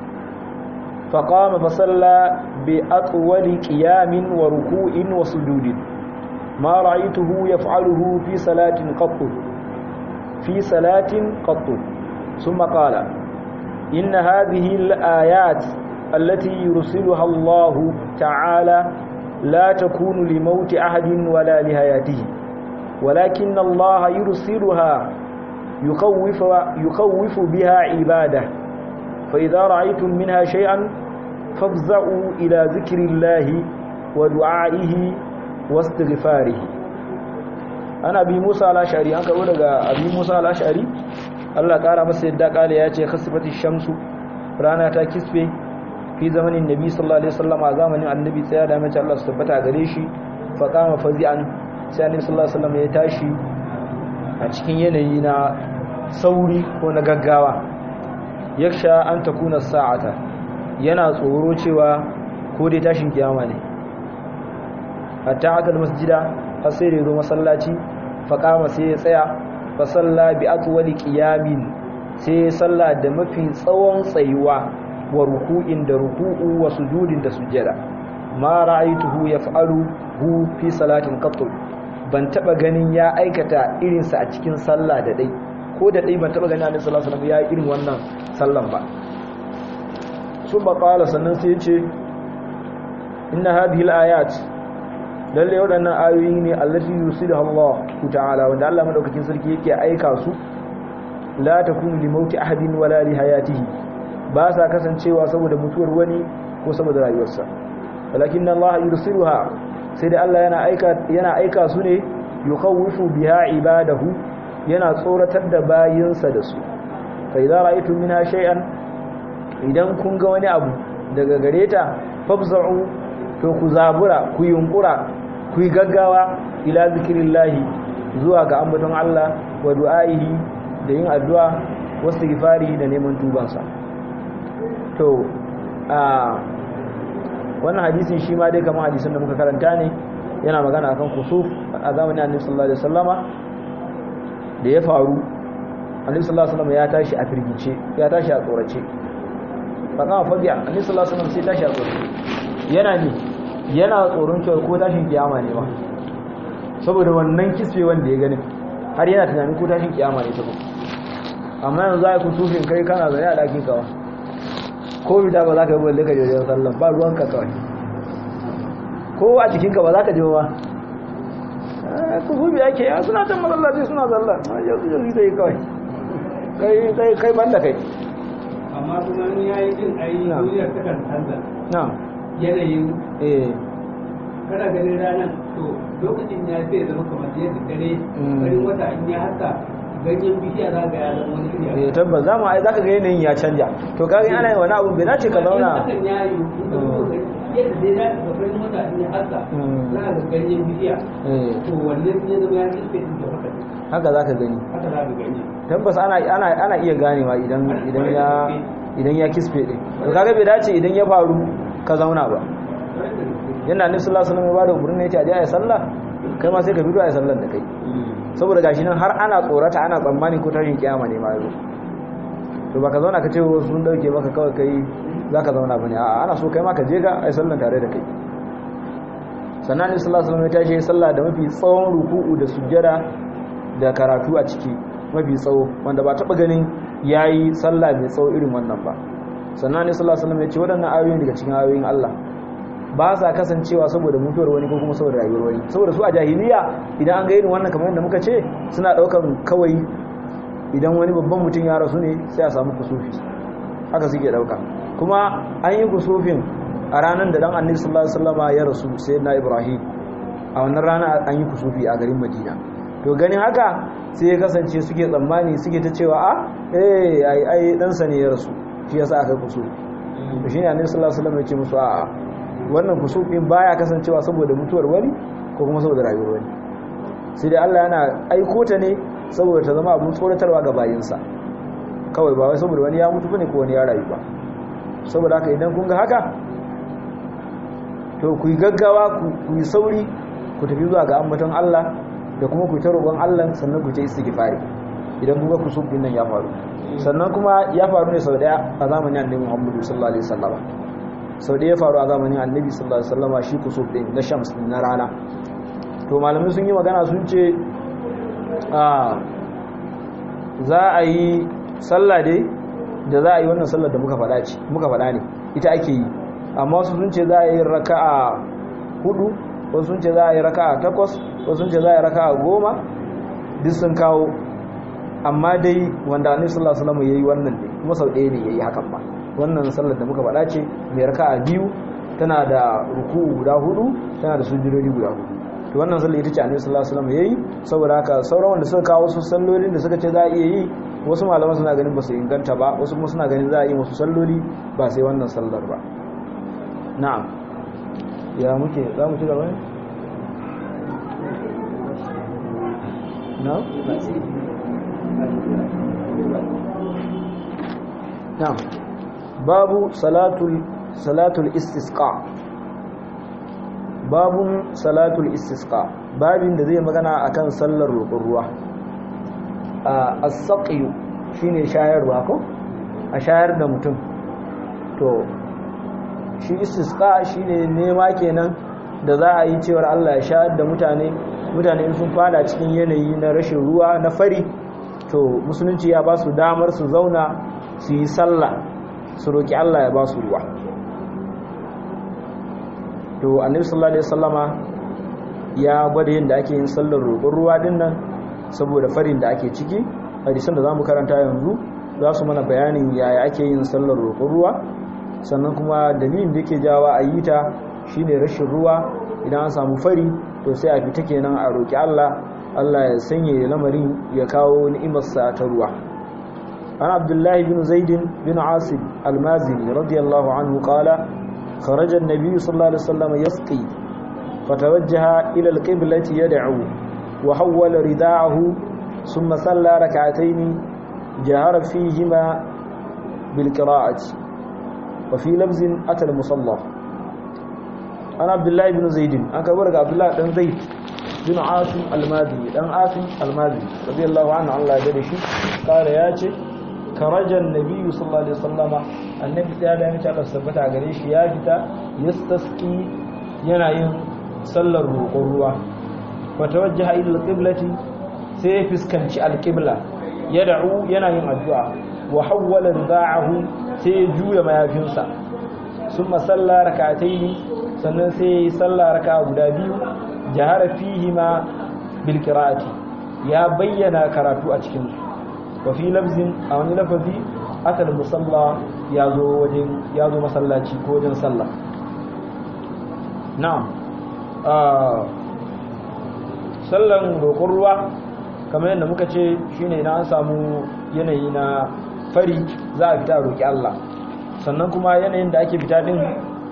فقام فصلى بأطول قيام وركوع وسجود ما رأيته يفعله في صلاة قط في صلاة قط ثم قال إن هذه الآيات التي يرسلها الله تعالى لا تكون لموت أحد ولا لحياته ولكن الله يرسلها يخوف, يخوف بها عباده فإذا رأيتم منها شيئا فافزعوا إلى ذكر الله ودعائه واستغفاره أنا أبي موسى الأشعري أنك أقول لك أبي موسى الأشعري Allah ƙara masa yadda ƙala ya ce khasifati shamsu rana ta kisfe fi zamanin nabi sallallahu alaihi wasallam a zamanin annabi tsaya da mace Allah su tabbata gare shi fa qama fazi'an sai annabi sallallahu alaihi wasallam ya tashi a cikin yanayi na sauri ko na gaggawa yaksha an takuna sa'ata yana tsoro cewa ko dai tashin kiyama ne hatta aka masjida har sai da zo masallaci fa qama sai ya tsaya fa salla bi atwali qiyamin sai ya salla da mafi tsawon tsayuwa wa ruku'in da ruku'u wa sujudin da sujjada ma ra'aytuhu yaf'alu hu fi salatin qat ban taba ganin ya aikata irinsa a cikin sallah da dai ko da dai ban taba ganin annabi sallallahu alaihi wasallam ya irin wannan sallan ba sun ba qala sannan sai ya ce inna hadhihi al-ayat lalle waɗannan ayoyi ne allati yusidu Allah ta'ala wanda Allah madaukakin sarki yake aika su la takunu li mauti ahadin wala li hayatihi ba sa kasancewa saboda mutuwar wani ko saboda rayuwarsa walakin Allah yursiluha sai da Allah yana aika yana aika su ne yukhawifu biha ibadahu yana tsoratar da bayinsa da su fa idza ra'aytum minha shay'an idan kun ga wani abu daga gareta fabza'u to ku zabura ku yunkura ku yi gaggawa ila zikirillahi zuwa ga ambaton Allah wa du'aihi da yin addu'a wasu gifari da neman tubansa to a wannan hadisin shi ma dai kamar hadisin da muka karanta ne yana magana akan kusuf a zamanin annabi sallallahu alaihi wasallama da ya faru annabi sallallahu alaihi wasallama ya tashi a firgice ya tashi a tsorace fa kama fabiya annabi sallallahu alaihi wasallam sai tashi a tsorace yana ne yana tsoron cewa ko tashin kiyama ne ba saboda wannan kisfe wanda ya gani har yana tunanin ko tashin kiyama ne ta ko amma yanzu za a ku sufin kai kana zane a ɗakin kawa ko bida ba za ka yi balle ka jirgin sallan ba ruwanka kawai ko a jikinka ba za ka ji ba ku sufi ake ya suna can masallaci suna sallan yau su jirgin sai kawai kai ban da kai amma kuma ni ya yi jin ayi duniyar ta kan canza na yanayin eh kana ganin ranar to lokacin ya zai zama kamar yadda dare Mm. farin wata in ya haka ganyen bishiya za ga ya zama wani iri eh tabbas za mu ai zaka ga yanayin ya canja to kaga ana yin wani abu bai dace ka zauna hakan ya yi in ka zo ga yadda dai za ka ga farin wata in ya haka Mm. za ka ga ganyen bishiya eh to wannan in ya zama ya kirfe din da haka haka zaka gani haka za ka gani tabbas ana ana ana iya ganewa idan idan ya idan ya kisfe din to kaga bai dace idan ya faru ka zauna ba yana annabi sallallahu alaihi wasallam ya bada umarni ya ce a je a yi sallah kai ma sai ka fito a yi sallar da kai saboda gashi nan har ana tsorata ana tsammani ko tashin kiyama ne ma yazo to baka zauna ka ce wasu sun dauke maka kawai kai zaka zauna bane a'a ana so kai ma ka je ga ai sallan tare da kai sannan ne sallallahu alaihi wasallam ya tashi sallah da mafi tsawon ruku'u da sujjada da karatu a ciki mafi tsawo wanda ba taba ganin yayi sallah mai tsawo irin wannan ba sannan ne sallallahu alaihi wasallam ya ce waɗannan ayoyin daga cikin ayoyin Allah ba sa kasancewa saboda mutuwar wani ko kuma saboda rayuwar wani saboda su a jahiliya idan an ga irin wannan kamar yadda muka ce suna daukan kawai idan wani babban mutum ya rasu ne sai a samu kusufi haka suke dauka kuma an yi kusufin a ranar da dan annabi sallallahu alaihi wasallama ya rasu sayyidina ibrahim a wannan rana an yi kusufi a garin madina to ganin haka sai ya kasance suke tsammani suke ta cewa a eh ai ai dan sa ne ya rasu shi yasa aka kusufi to shine annabi sallallahu alaihi wasallama ya ce musu a'a wannan kusufin baya kasancewa saboda mutuwar wani ko kuma saboda rayuwar wani sai dai Allah yana aiko ta ne saboda ta zama abun tsoratarwa ga bayinsa kawai ba wai saboda wani ya mutu bane ko wani ya rayu ba saboda haka idan kun ga haka to ku yi gaggawa ku yi sauri ku tafi zuwa ga ambaton Allah da kuma ku yi ta roƙon Allah sannan ku ta istighfari idan kun ga kusuf din nan ya faru sannan kuma ya faru ne sau daya a zamanin Annabi Muhammad sallallahu alaihi wasallam sau daya ya faru a zamanin Annabi sallallahu alaihi wasallam shi kusuf din na shams na rana to malamai sun yi magana sun ce a za a yi sallah dai da za a yi wannan sallar da muka faɗa ce muka faɗa ne ita ake yi amma wasu sun ce za a yi raka'a hudu wasu sun ce za a yi raka'a takwas wasu sun ce za a yi raka'a goma duk sun kawo amma dai wanda annabi sallallahu alaihi wasallam yayi wannan ne kuma sau ɗaya ne yayi hakan ba wannan sallar da muka faɗa ce mai raka'a biyu tana da ruku'u guda hudu tana da sujudodi guda hudu to wannan sallar ita ce annabi sallallahu alaihi wasallam yayi saboda haka sauran wanda suka kawo su sallolin da suka ce za a iya yi wasu malaman suna ganin ba su inganta ba wasu kuma suna ganin za a yi wasu salloli ba sai wannan sallar ba na'am ya muke za mu ci gaba ne na'am na'am babu salatul salatul istisqa babun salatul istisqa babin da zai magana akan sallar roƙon ruwa a as-saqyu shine shayarwa ko a shayar da mutum to shi istisqa shine nema kenan da za a yi cewar Allah ya shayar da mutane mutane sun fada cikin yanayi na rashin ruwa na fari to musulunci ya ba su damar su zauna su yi sallah su roki Allah ya ba su ruwa to annabi sallallahu alaihi wasallama ya gwada yadda ake yin sallar roƙon ruwa din nan saboda farin da ake ciki hadisan da zamu karanta yanzu za su mana bayanin yaya ake yin sallar roƙon ruwa sannan kuma dalilin da yake jawa a yi ta shine rashin ruwa idan an samu fari to sai a fita kenan a roƙi Allah Allah ya sanye lamarin ya kawo ni'imarsa ta ruwa an abdullahi bin zaidin bin asib almazini radiyallahu anhu qala خرج النبي صلى الله عليه وسلم يسقي فتوجه إلى القبلة يدعو وحول رداعه ثم صلى ركعتين جهر فيهما بالقراءة وفي لفظ أتى المصلى أنا عبد الله بن زيد أنا كبرك عبد الله بن زيد بن عاصم المازي بن عاصم المازي رضي الله عنه الله يدري قال يا karajan nabiyu sallallahu alaihi wasallama annabi ta da mace Allah sabbata gare shi ya fita yastasqi yana yin sallar roƙon ruwa wa tawajjaha ila alqiblati sai ya fiskanci alqibla yad'u yana yin addu'a wa hawwala rida'ahu sai ya juya mayafinsa summa salla rak'atayn sannan sai ya yi salla raka'a guda biyu jahara fihi ma bil qira'ati ya bayyana karatu a cikin su wafi lafzin a wani lafazi akal musalla ya zo wajen ya zo masallaci ko wajen sallah na'am sallan roƙon ruwa kamar yadda muka ce shine na an samu yanayi na fari za a fita roƙi Allah sannan kuma yanayin da ake fita din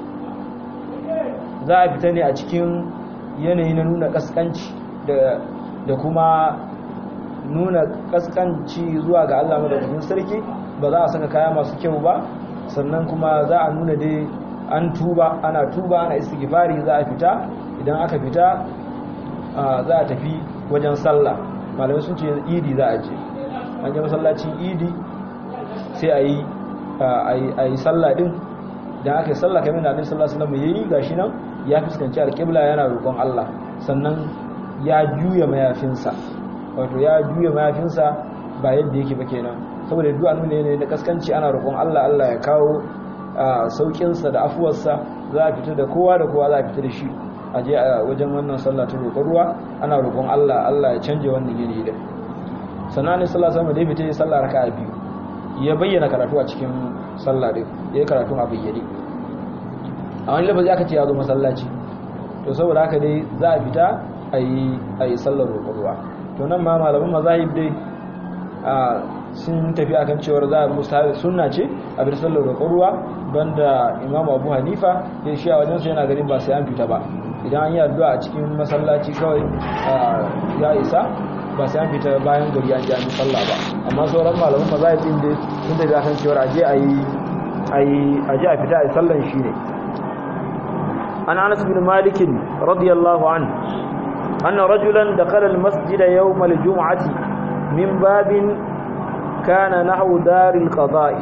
za a fita ne a cikin yanayi na nuna kaskanci da kuma nuna kaskanci zuwa ga Allah madaukakin sarki ba za a saka kaya masu kyau ba sannan kuma za a nuna dai an tuba ana tuba ana istighfari za a fita idan aka fita za a tafi wajen sallah malamai sun ce idi za a je an je masallacin idi sai a yi a yi sallah din da aka yi sallah kamar da annabi sallallahu alaihi wasallam yayi gashi nan ya fuskanci alƙibla yana roƙon Allah sannan ya juya mayafinsa wato ya juya mayafinsa ba yadda yake ba kenan saboda duk annu ne da kaskanci ana roƙon Allah Allah ya kawo saukinsa da afuwarsa za a fita da kowa da kowa za a fita da shi a je a wajen wannan sallah ta roƙon ruwa ana roƙon Allah Allah ya canje wannan yanayi da sannan ne sallah sama da ya fita ya sallah raka'a biyu ya bayyana karatu a cikin sallah din ya yi karatu a bayyane a wani lafazi aka ce ya zo masallaci to saboda haka dai za a fita a yi sallar roƙon ruwa to nan ma malaman mazahib dai sun tafi akan cewar za a musta sunna ce a bir sallar roƙon ruwa banda imamu abu hanifa ya shi a wajensu yana ganin ba sai an fita ba idan an yi addu'a a cikin masallaci kawai ya isa ba sai an fita bayan gari an ji an yi sallah ba amma sauran malaman mazahib din dai sun tafi akan cewar aje a yi aje a fita a yi sallan shi ne an anas bin malikin radiyallahu anhu أن رجلا دخل المسجد يوم الجمعة من باب كان نحو دار القضاء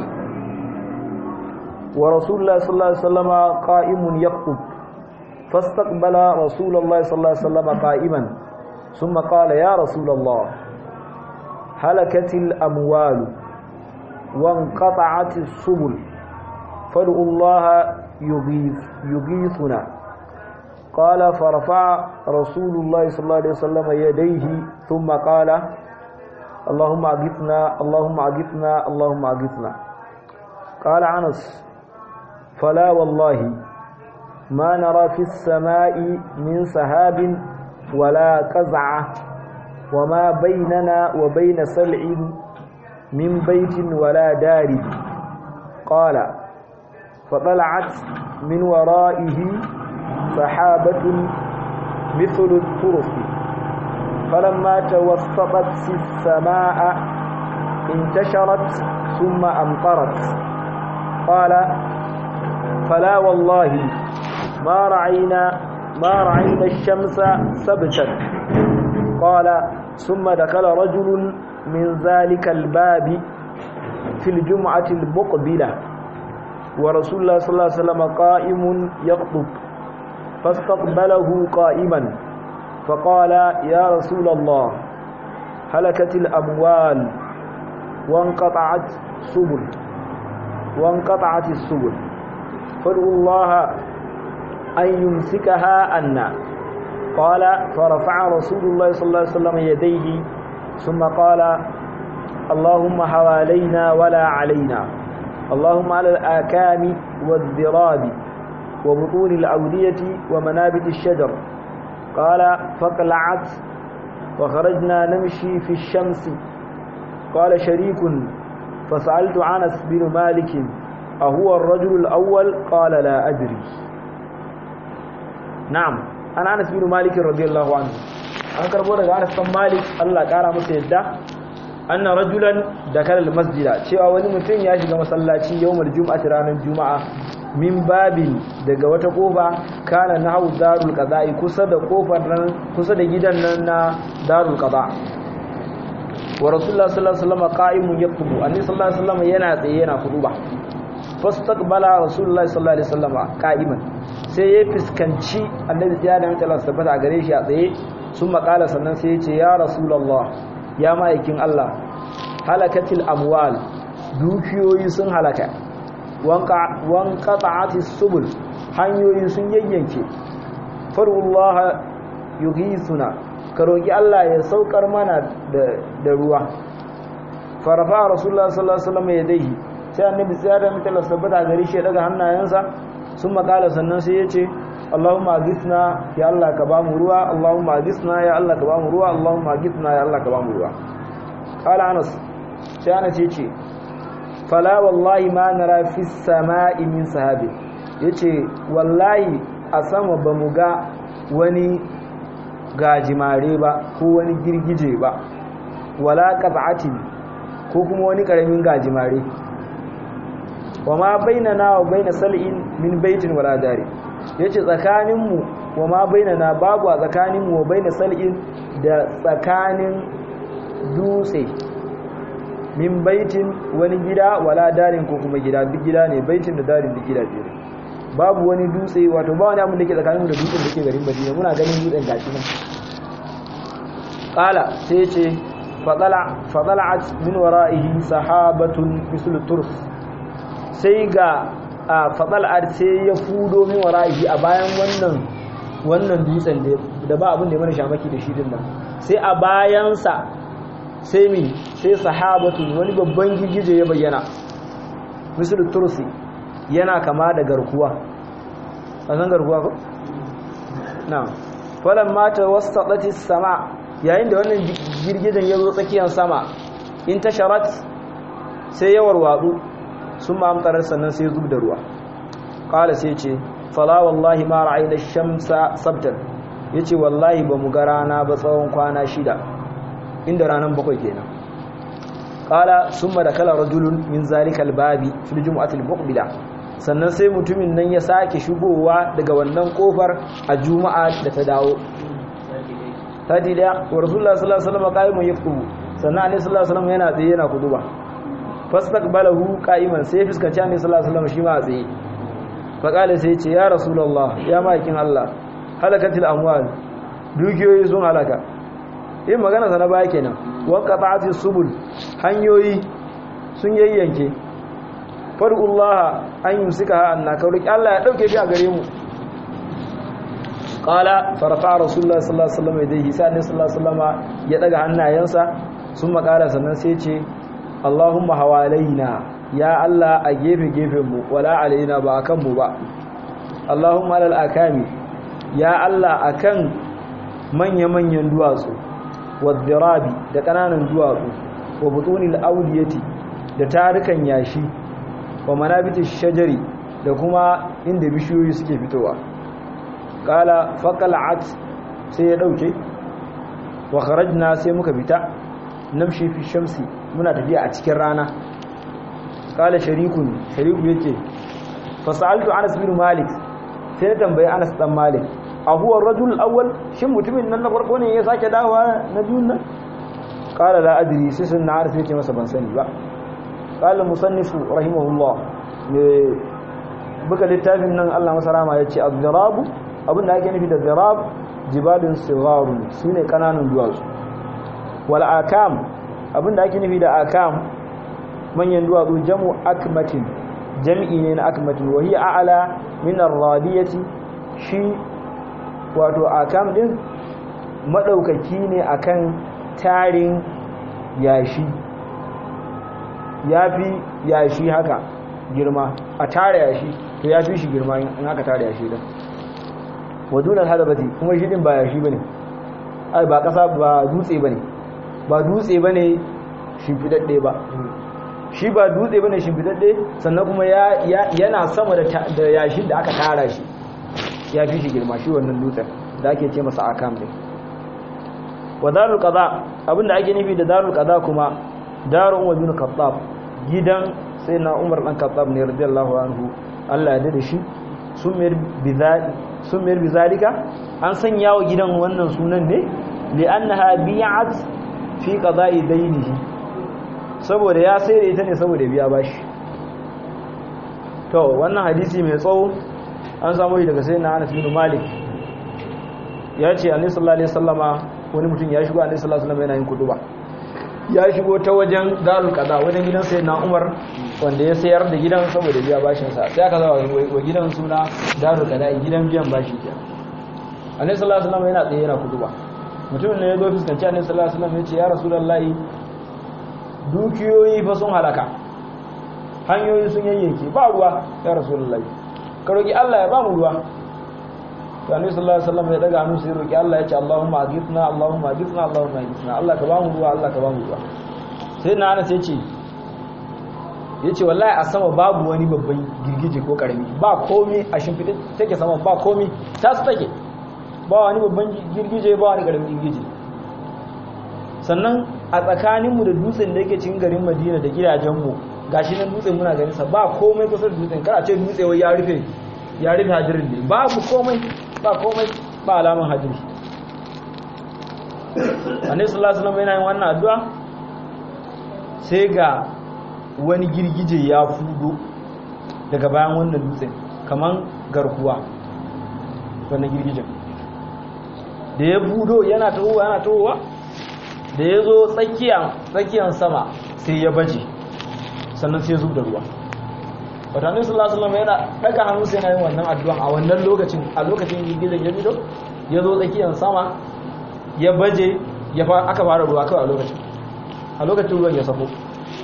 ورسول الله صلى الله عليه وسلم قائم يخطب فاستقبل رسول الله صلى الله عليه وسلم قائما ثم قال يا رسول الله هلكت الأموال وانقطعت السبل فادعوا الله يغيث يغيثنا قال فرفع رسول الله صلى الله عليه وسلم يديه ثم قال اللهم أغثنا اللهم أغثنا اللهم أغثنا قال عنس فلا والله ما نرى في السماء من سحاب ولا قزعة وما بيننا وبين سلع من بيت ولا دار قال فطلعت من ورائه سحابة مثل الطرف فلما توسطت السماء انتشرت ثم أمطرت قال فلا والله ما رعينا ما رعينا الشمس سبتا قال ثم دخل رجل من ذلك الباب في الجمعة المقبلة ورسول الله صلى الله عليه وسلم قائم يخطب فاستقبله قائما فقال يا رسول الله هلكت الأموال وانقطعت سبل وانقطعت السبل فادعوا الله أن يمسكها عنا قال فرفع رسول الله صلى الله عليه وسلم يديه ثم قال اللهم حوالينا ولا علينا اللهم على الآكام والذراب وبطون الأودية ومنابت الشجر قال فقلعت وخرجنا نمشي في الشمس قال شريك فسألت عنس بن مالك أهو الرجل الأول قال لا أدري نعم أنا أنس بن مالك رضي الله عنه an karbo daga Anas bin Malik Allah kara masa yadda anna rajulan dakala almasjida cewa wani mutum ya shiga masallaci yawmul jum'ati ranar juma'a min babin daga wata kofa kana nahu darul qada'i kusa da kofar nan kusa da gidan nan na darul qada wa rasulullah sallallahu alaihi wasallam qa'imun yaktubu annabi sallallahu alaihi wasallam yana tsaye yana kuduba fastaqbala rasulullah sallallahu alaihi wasallam qa'iman sai ya fiskanci annabi ya da mutala tabbata a gare shi a tsaye sun makala sannan sai ya ce ya rasulullah ya ma'aikin Allah halakatil amwal dukiyoyi sun halaka wanka ta'atis subul hanyoyi sun yayyanke farullah yuhisuna ka roki Allah ya saukar mana da ruwa farafa rasulullah sallallahu alaihi wasallam yadayhi sai annabi sai da mutala tabbata a gare shi daga hannayensa sun makala sannan sai ya ce Allahumma aghithna ya Allah ka ba mu ruwa Allahumma aghithna ya Allah ka ba mu ruwa Allahumma aghithna ya Allah ka ba mu ruwa qala Anas sai Anas ya ce fala wallahi ma nara fi samai min sahabi yace wallahi a sama ba mu ga wani gajimare ba ko wani girgije ba wala qat'atin ko kuma wani karamin gajimare wa ma bainana wa baina sal'in min baitin wala dari yace tsakaninmu wa ma bainana babu a tsakaninmu wa baina sal'in da tsakanin dutse min baitin wani gida wala darin ko kuma gida duk gida ne baitin da darin duk gida biyu babu wani dutse wato ba wani abin da ke tsakanin da dutsen da ke garin Madina muna ganin dutsen gashi nan qala sai ya ce fadala fadala'at min wara'ihi sahabatun mislu turs sai ga fadala'at sai ya fudo min wara'ihi a bayan wannan wannan dutsen da ba abin da ya mana shamaki da shi din nan sai a bayansa sai mi sai sahabatun wani babban gigije ya bayyana mislu tursi yana kama da garkuwa a san garkuwa ko? na falon mata wasu sama yayin da wannan girgijen ya zo tsakiyar sama in ta sharat sai yawar watsu sun ma'amtarar sannan sai zub da ruwa ƙala sai ce fala wallahi ma ra'ayi da shamsa sabtar ya ce wallahi ba mu ga rana ba tsawon kwana shida inda ranar bakwai kenan ƙala sun ma da kala rajulun min zalikal babi fil jumu'atul muqbila sannan sai mutumin nan ya sake shigowa daga wannan kofar a juma'a da ta dawo ta dida wa rasulullah sallallahu alaihi wasallam qa'imun yaktubu sannan annabi sallallahu alaihi wasallam yana tsaye yana kuduba fastaqbalahu qa'iman sai fuskanci annabi sallallahu alaihi wasallam shi ma a tsaye fa qala sai ce ya rasulullah ya maikin Allah halakatil amwal dukiyoyi sun halaka yin magana sana baya kenan wa qata'atis subul hanyoyi sun yayyanke far'ullah an yi suka ha'anna kaurik Allah ya ɗauke shi a gare mu ƙala farfa rasulullah sallallahu alaihi wasallam dai hisa ne sallallahu alaihi wasallam ya daga hannayensa sun makara sannan sai ce Allahumma hawalaina ya Allah a gefe gefen mu wala alaina ba akan mu ba Allahumma alal akami ya Allah akan manya manyan duwatsu wadirabi da kananan duwatsu wa butunil awdiyati da tarukan yashi wa manabitish shajari da kuma inda bishiyoyi suke fitowa kala faqal'at sai ya dauke wa kharajna sai muka fita namshi fi shamsi muna tafiya a cikin rana kala sharikun shariku yake fasaltu Anas bin Malik sai na tambayi Anas dan Malik a huwa rajul awwal shin mutumin nan na farko ne ya sake dawowa na biyun nan kala la adri sai sun na arfi yake masa ban sani ba kala musannifu rahimahullah ne buga littafin nan Allah masa rama ya ce az-zirabu abinda ake nufi da zirab jibalin sigarun shine kananan duwatsu wal akam abinda ake nufi da akam manyan duwatsu jamu akmatin jam'i ne na akmatin wa hiya a'la min ar-radiyati shi wato akam din madaukaki ne akan tarin yashi yafi yashi haka girma a tare yashi to yafi shi girma in aka tare yashi din wadunan hadabati kuma shi din ba yashi bane ai ba kasa ba dutse bane ba dutse bane shimfidadde ba shi ba dutse bane shimfidadde sannan kuma ya yana sama da da yashin da aka tara shi ya fi shi girma shi wannan dutsen da ake ce masa akam din wa darul qada abinda ake nufi da darul qada kuma darul umar bin khattab gidan sai na umar dan khattab ne radiyallahu anhu Allah ya dade shi sun mayar bizali sun mayar bizalika an sanya wa gidan wannan sunan ne li'annaha bi'at fi qada'i daynihi saboda ya sai da ita ne saboda biya bashi to wannan hadisi mai tsawo an samu shi daga sayyidina Anas bin Malik ya ce annabi sallallahu alaihi wasallama wani mutum ya shigo annabi sallallahu alaihi wasallama yana yin kuduba ya shigo ta wajen darul qada wajen gidan sayyidina Umar wanda ya sayar da gidan saboda biya bashin sa sai aka zawa wa gidan suna darul qada gidan biyan bashi ke annabi sallallahu alaihi wasallama yana tsaye yana kuduba mutumin ne ya zo fuskanci annabi sallallahu alaihi wasallama ya ce ya rasulullahi dukiyoyi fa sun halaka hanyoyi sun yayyanke ba ruwa ya rasulullahi ka roki Allah ya ba mu ruwa to annabi sallallahu alaihi wasallam ya daga hannu sai roki Allah ya ce Allahumma aghithna Allahumma aghithna Allahumma aghithna Allah ka ba mu ruwa Allah ka ba mu ruwa sai na Anas yace yace wallahi a sama babu wani babban girgije ko karami ba komai a shimfide take sama ba komai ta su take ba wani babban girgije ba wani karamin girgije sannan a tsakaninmu da dutsen da yake cikin garin Madina da gidajenmu gashi nan dutsen muna ganin sa ba komai kusa da dutsen kar a ce dutse wai ya rufe ya rufe hadirin ne babu komai ba komai ba alaman hadiri annabi sallallahu alaihi wasallam yana yin wannan addu'a sai ga wani girgije ya fudo daga bayan wannan dutsen kaman garkuwa wannan girgijen da ya fudo yana tahowa yana tahowa da ya zo tsakiyan sama sai ya baje sannan sai ya zub da ruwa watannin sallallahu alaihi yana daga hannu sai yana yin wannan addu'an a wannan lokacin a lokacin girgizar ya fito ya zo tsakiyar sama ya baje ya aka fara ruwa kawai a lokacin a lokacin ruwan ya sako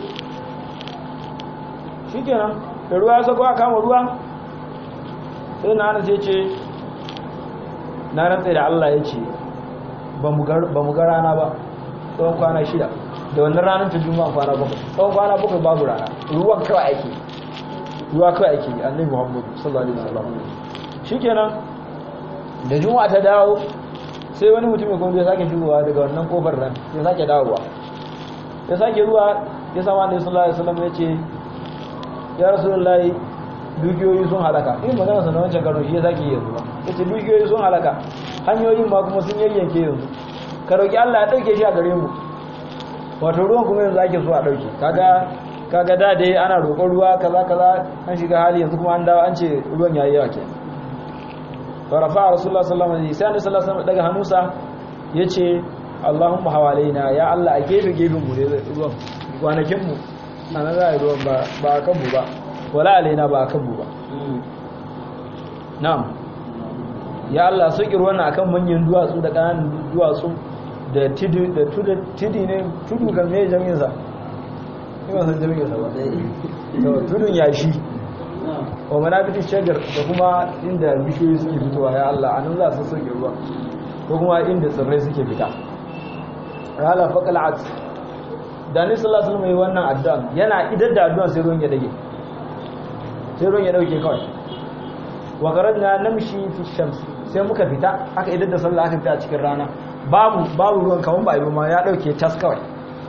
shikenan da ruwa ya sako a kama ruwa sai na hana sai ce na rantsa da Allah ya ce ba mu ga rana ba tsawon kwana shida da wannan ranar ta juma'a kwana bakwai tsawon kwana bakwai babu rana ruwan kawai ake ruwa kawai ake yi annabi muhammadu sallallahu alaihi wasallam shikenan da juma'a ta dawo sai wani mutum kuma ya sake shigowa daga wannan kofar nan ya sake dawowa ya sake ruwa ya sama annabi sallallahu alaihi wasallam ya ce ya rasulullahi dukiyoyi sun halaka in magana sa na wancan karo shi ya sake yi yanzu ya ce dukiyoyi sun halaka hanyoyin ma kuma sun yayyanke yanzu ka roki Allah ya dauke shi a gare mu wato ruwan kuma yanzu ake so a dauke kaga kaga da dai ana roƙon ruwa kaza kaza an shiga hali yanzu kuma an dawo an ce ruwan yayi yawa ke fa rafa rasulullah sallallahu alaihi wasallam sai sallallahu alaihi daga hannunsa yace Allahumma hawalaina ya Allah a gefe gefen mu ne ruwan kwanakin mu anan za a yi ruwan ba ba kan mu ba wala alaina ba kan mu ba na'am ya Allah soki ruwan akan manyan duwatsu da kananan duwatsu da tudu da tudu tudu ne tudu kan me jami'in sa ina san jami'in sa ba to tudun yashi wa manabitin shagar da kuma inda bishiyoyi suke fitowa ya Allah anan za su soke ruwa ko kuma inda tsirrai suke fita rala faqalat da ni sallallahu alaihi wasallam wannan addu'a yana idar da addu'a sai ruwan ya dage sai ruwan ya dauke kawai wa qaradna namshi fi shams sai muka fita aka idar da sallah aka fita a cikin rana babu babu ruwan kaman ba ma ya dauke tas kawai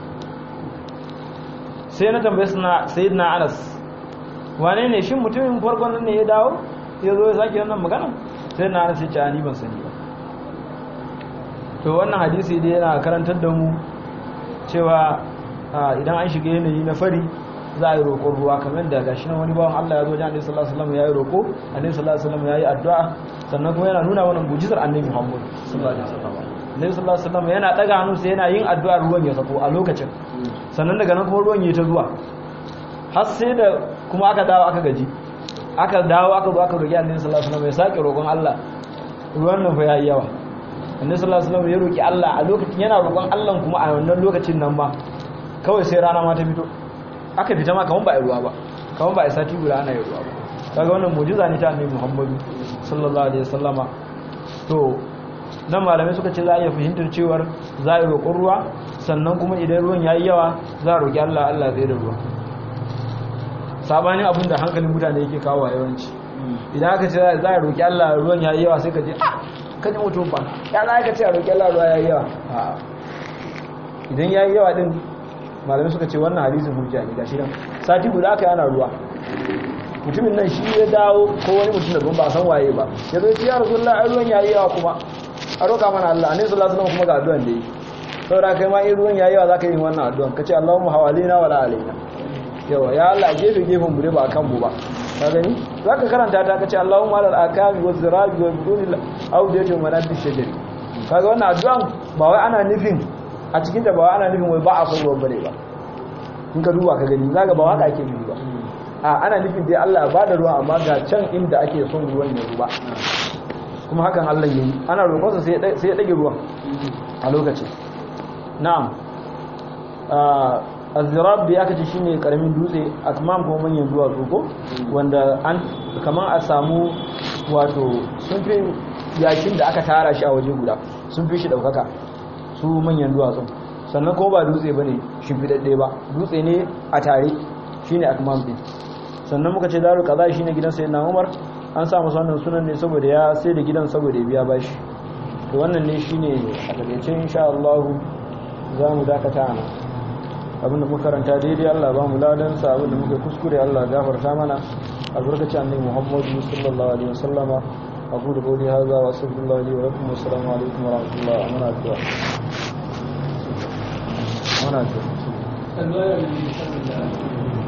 sai na tambaye suna sayyidina Anas wane ne shin mutumin farkon nan ne ya dawo ya zo ya sake wannan magana sai na Anas ya ce ni ban sani ba to wannan hadisi dai yana karantar da mu cewa idan an shiga yanayi na fari za a yi roƙon ruwa kamar da gashi nan wani bawan Allah ya zo jami'in sallallahu alaihi wasallam ya yi roƙo annabi sallallahu alaihi wasallam ya yi addu'a sannan kuma yana nuna wannan mujizar annabi Muhammad sallallahu alaihi wasallam annabi sallallahu alaihi wasallam yana daga hannu sai yana yin addu'a ruwan ya sako a lokacin sannan daga nan kuma ruwan ya ta zuwa har sai da kuma aka dawo aka gaji aka dawo aka zo aka roƙi annabi sallallahu alaihi wasallam ya sake roƙon Allah ruwan nan fa yayi yawa annabi sallallahu alaihi wasallam ya roƙi Allah a lokacin yana roƙon Allah kuma a wannan lokacin nan ma kawai sai rana ma ta fito aka fita ma kaman ba a ruwa ba kaman ba a sati guda ana yi ruwa ba kaga wannan mujiza ne ta annabi Muhammadu sallallahu alaihi wasallama to nan malamai suka ce za a iya fahimtar cewar za a yi roƙon ruwa sannan kuma idan ruwan yayi yawa za a roƙi Allah Allah zai da ruwa sabanin abin da hankalin mutane yake kawo yawanci idan aka ce za a roƙi Allah ruwan yayi yawa sai ka ce ah kan yi mutum ba ya za ka ce a roƙi Allah ruwa yayi yawa idan yayi yawa din malamai suka ce wannan hadisin hujja ne gashi nan sati guda aka yana ruwa mutumin nan shi ya dawo ko wani mutum da ba a san waye ba ya zo ya rasulullah ai ruwan yayi yawa kuma a roƙa mana Allah annabi sallallahu alaihi wasallam kuma ga addu'an da yi saboda kai ma in ruwan yayi yawa zaka yi wannan addu'an kace Allahumma hawalina wala alaina yawa ya Allah gefe gefen mu ba akan mu ba ka gani zaka karanta ta kace Allahumma alal akami waz zirabi wa bidunil awdiyati wa manabbi shajari kaga wannan addu'an ba wai ana nufin a cikin ta ba wai ana nufin wai ba a son ruwan bane ba in ka duba ka gani zaka ba waka ake nufi ba a ana nufin dai Allah ya bada ruwa amma ga can inda ake son ruwan ya zuba kuma hakan Allah yayi ana roƙonsa sai sai ya dage ruwan a lokacin na'am azirab da aka ce shine karamin dutse akmam kuma manyan duwatsu ko wanda an kaman a samu wato sun fi yakin da aka tara shi a waje guda sun fi shi daukaka su manyan duwatsun sannan kuma ba dutse bane shimfidadde ba dutse ne a tare shine akmam din sannan muka ce daru kaza shine gidan sayyidina Umar an sa masa wannan sunan ne saboda ya sai da gidan saboda ya biya bashi to wannan ne shine a takaice insha Allah za mu dakata nan abinda muka karanta daidai Allah ba mu ladansa abinda muka kuskure Allah gafarta mana albarkaci annabi Muhammadu sallallahu alaihi wasallama abu da qawli hadha wa sallallahu alaihi wa lakum assalamu alaikum wa rahmatullahi wa barakatuh mana addu'a sallallahu alaihi wasallam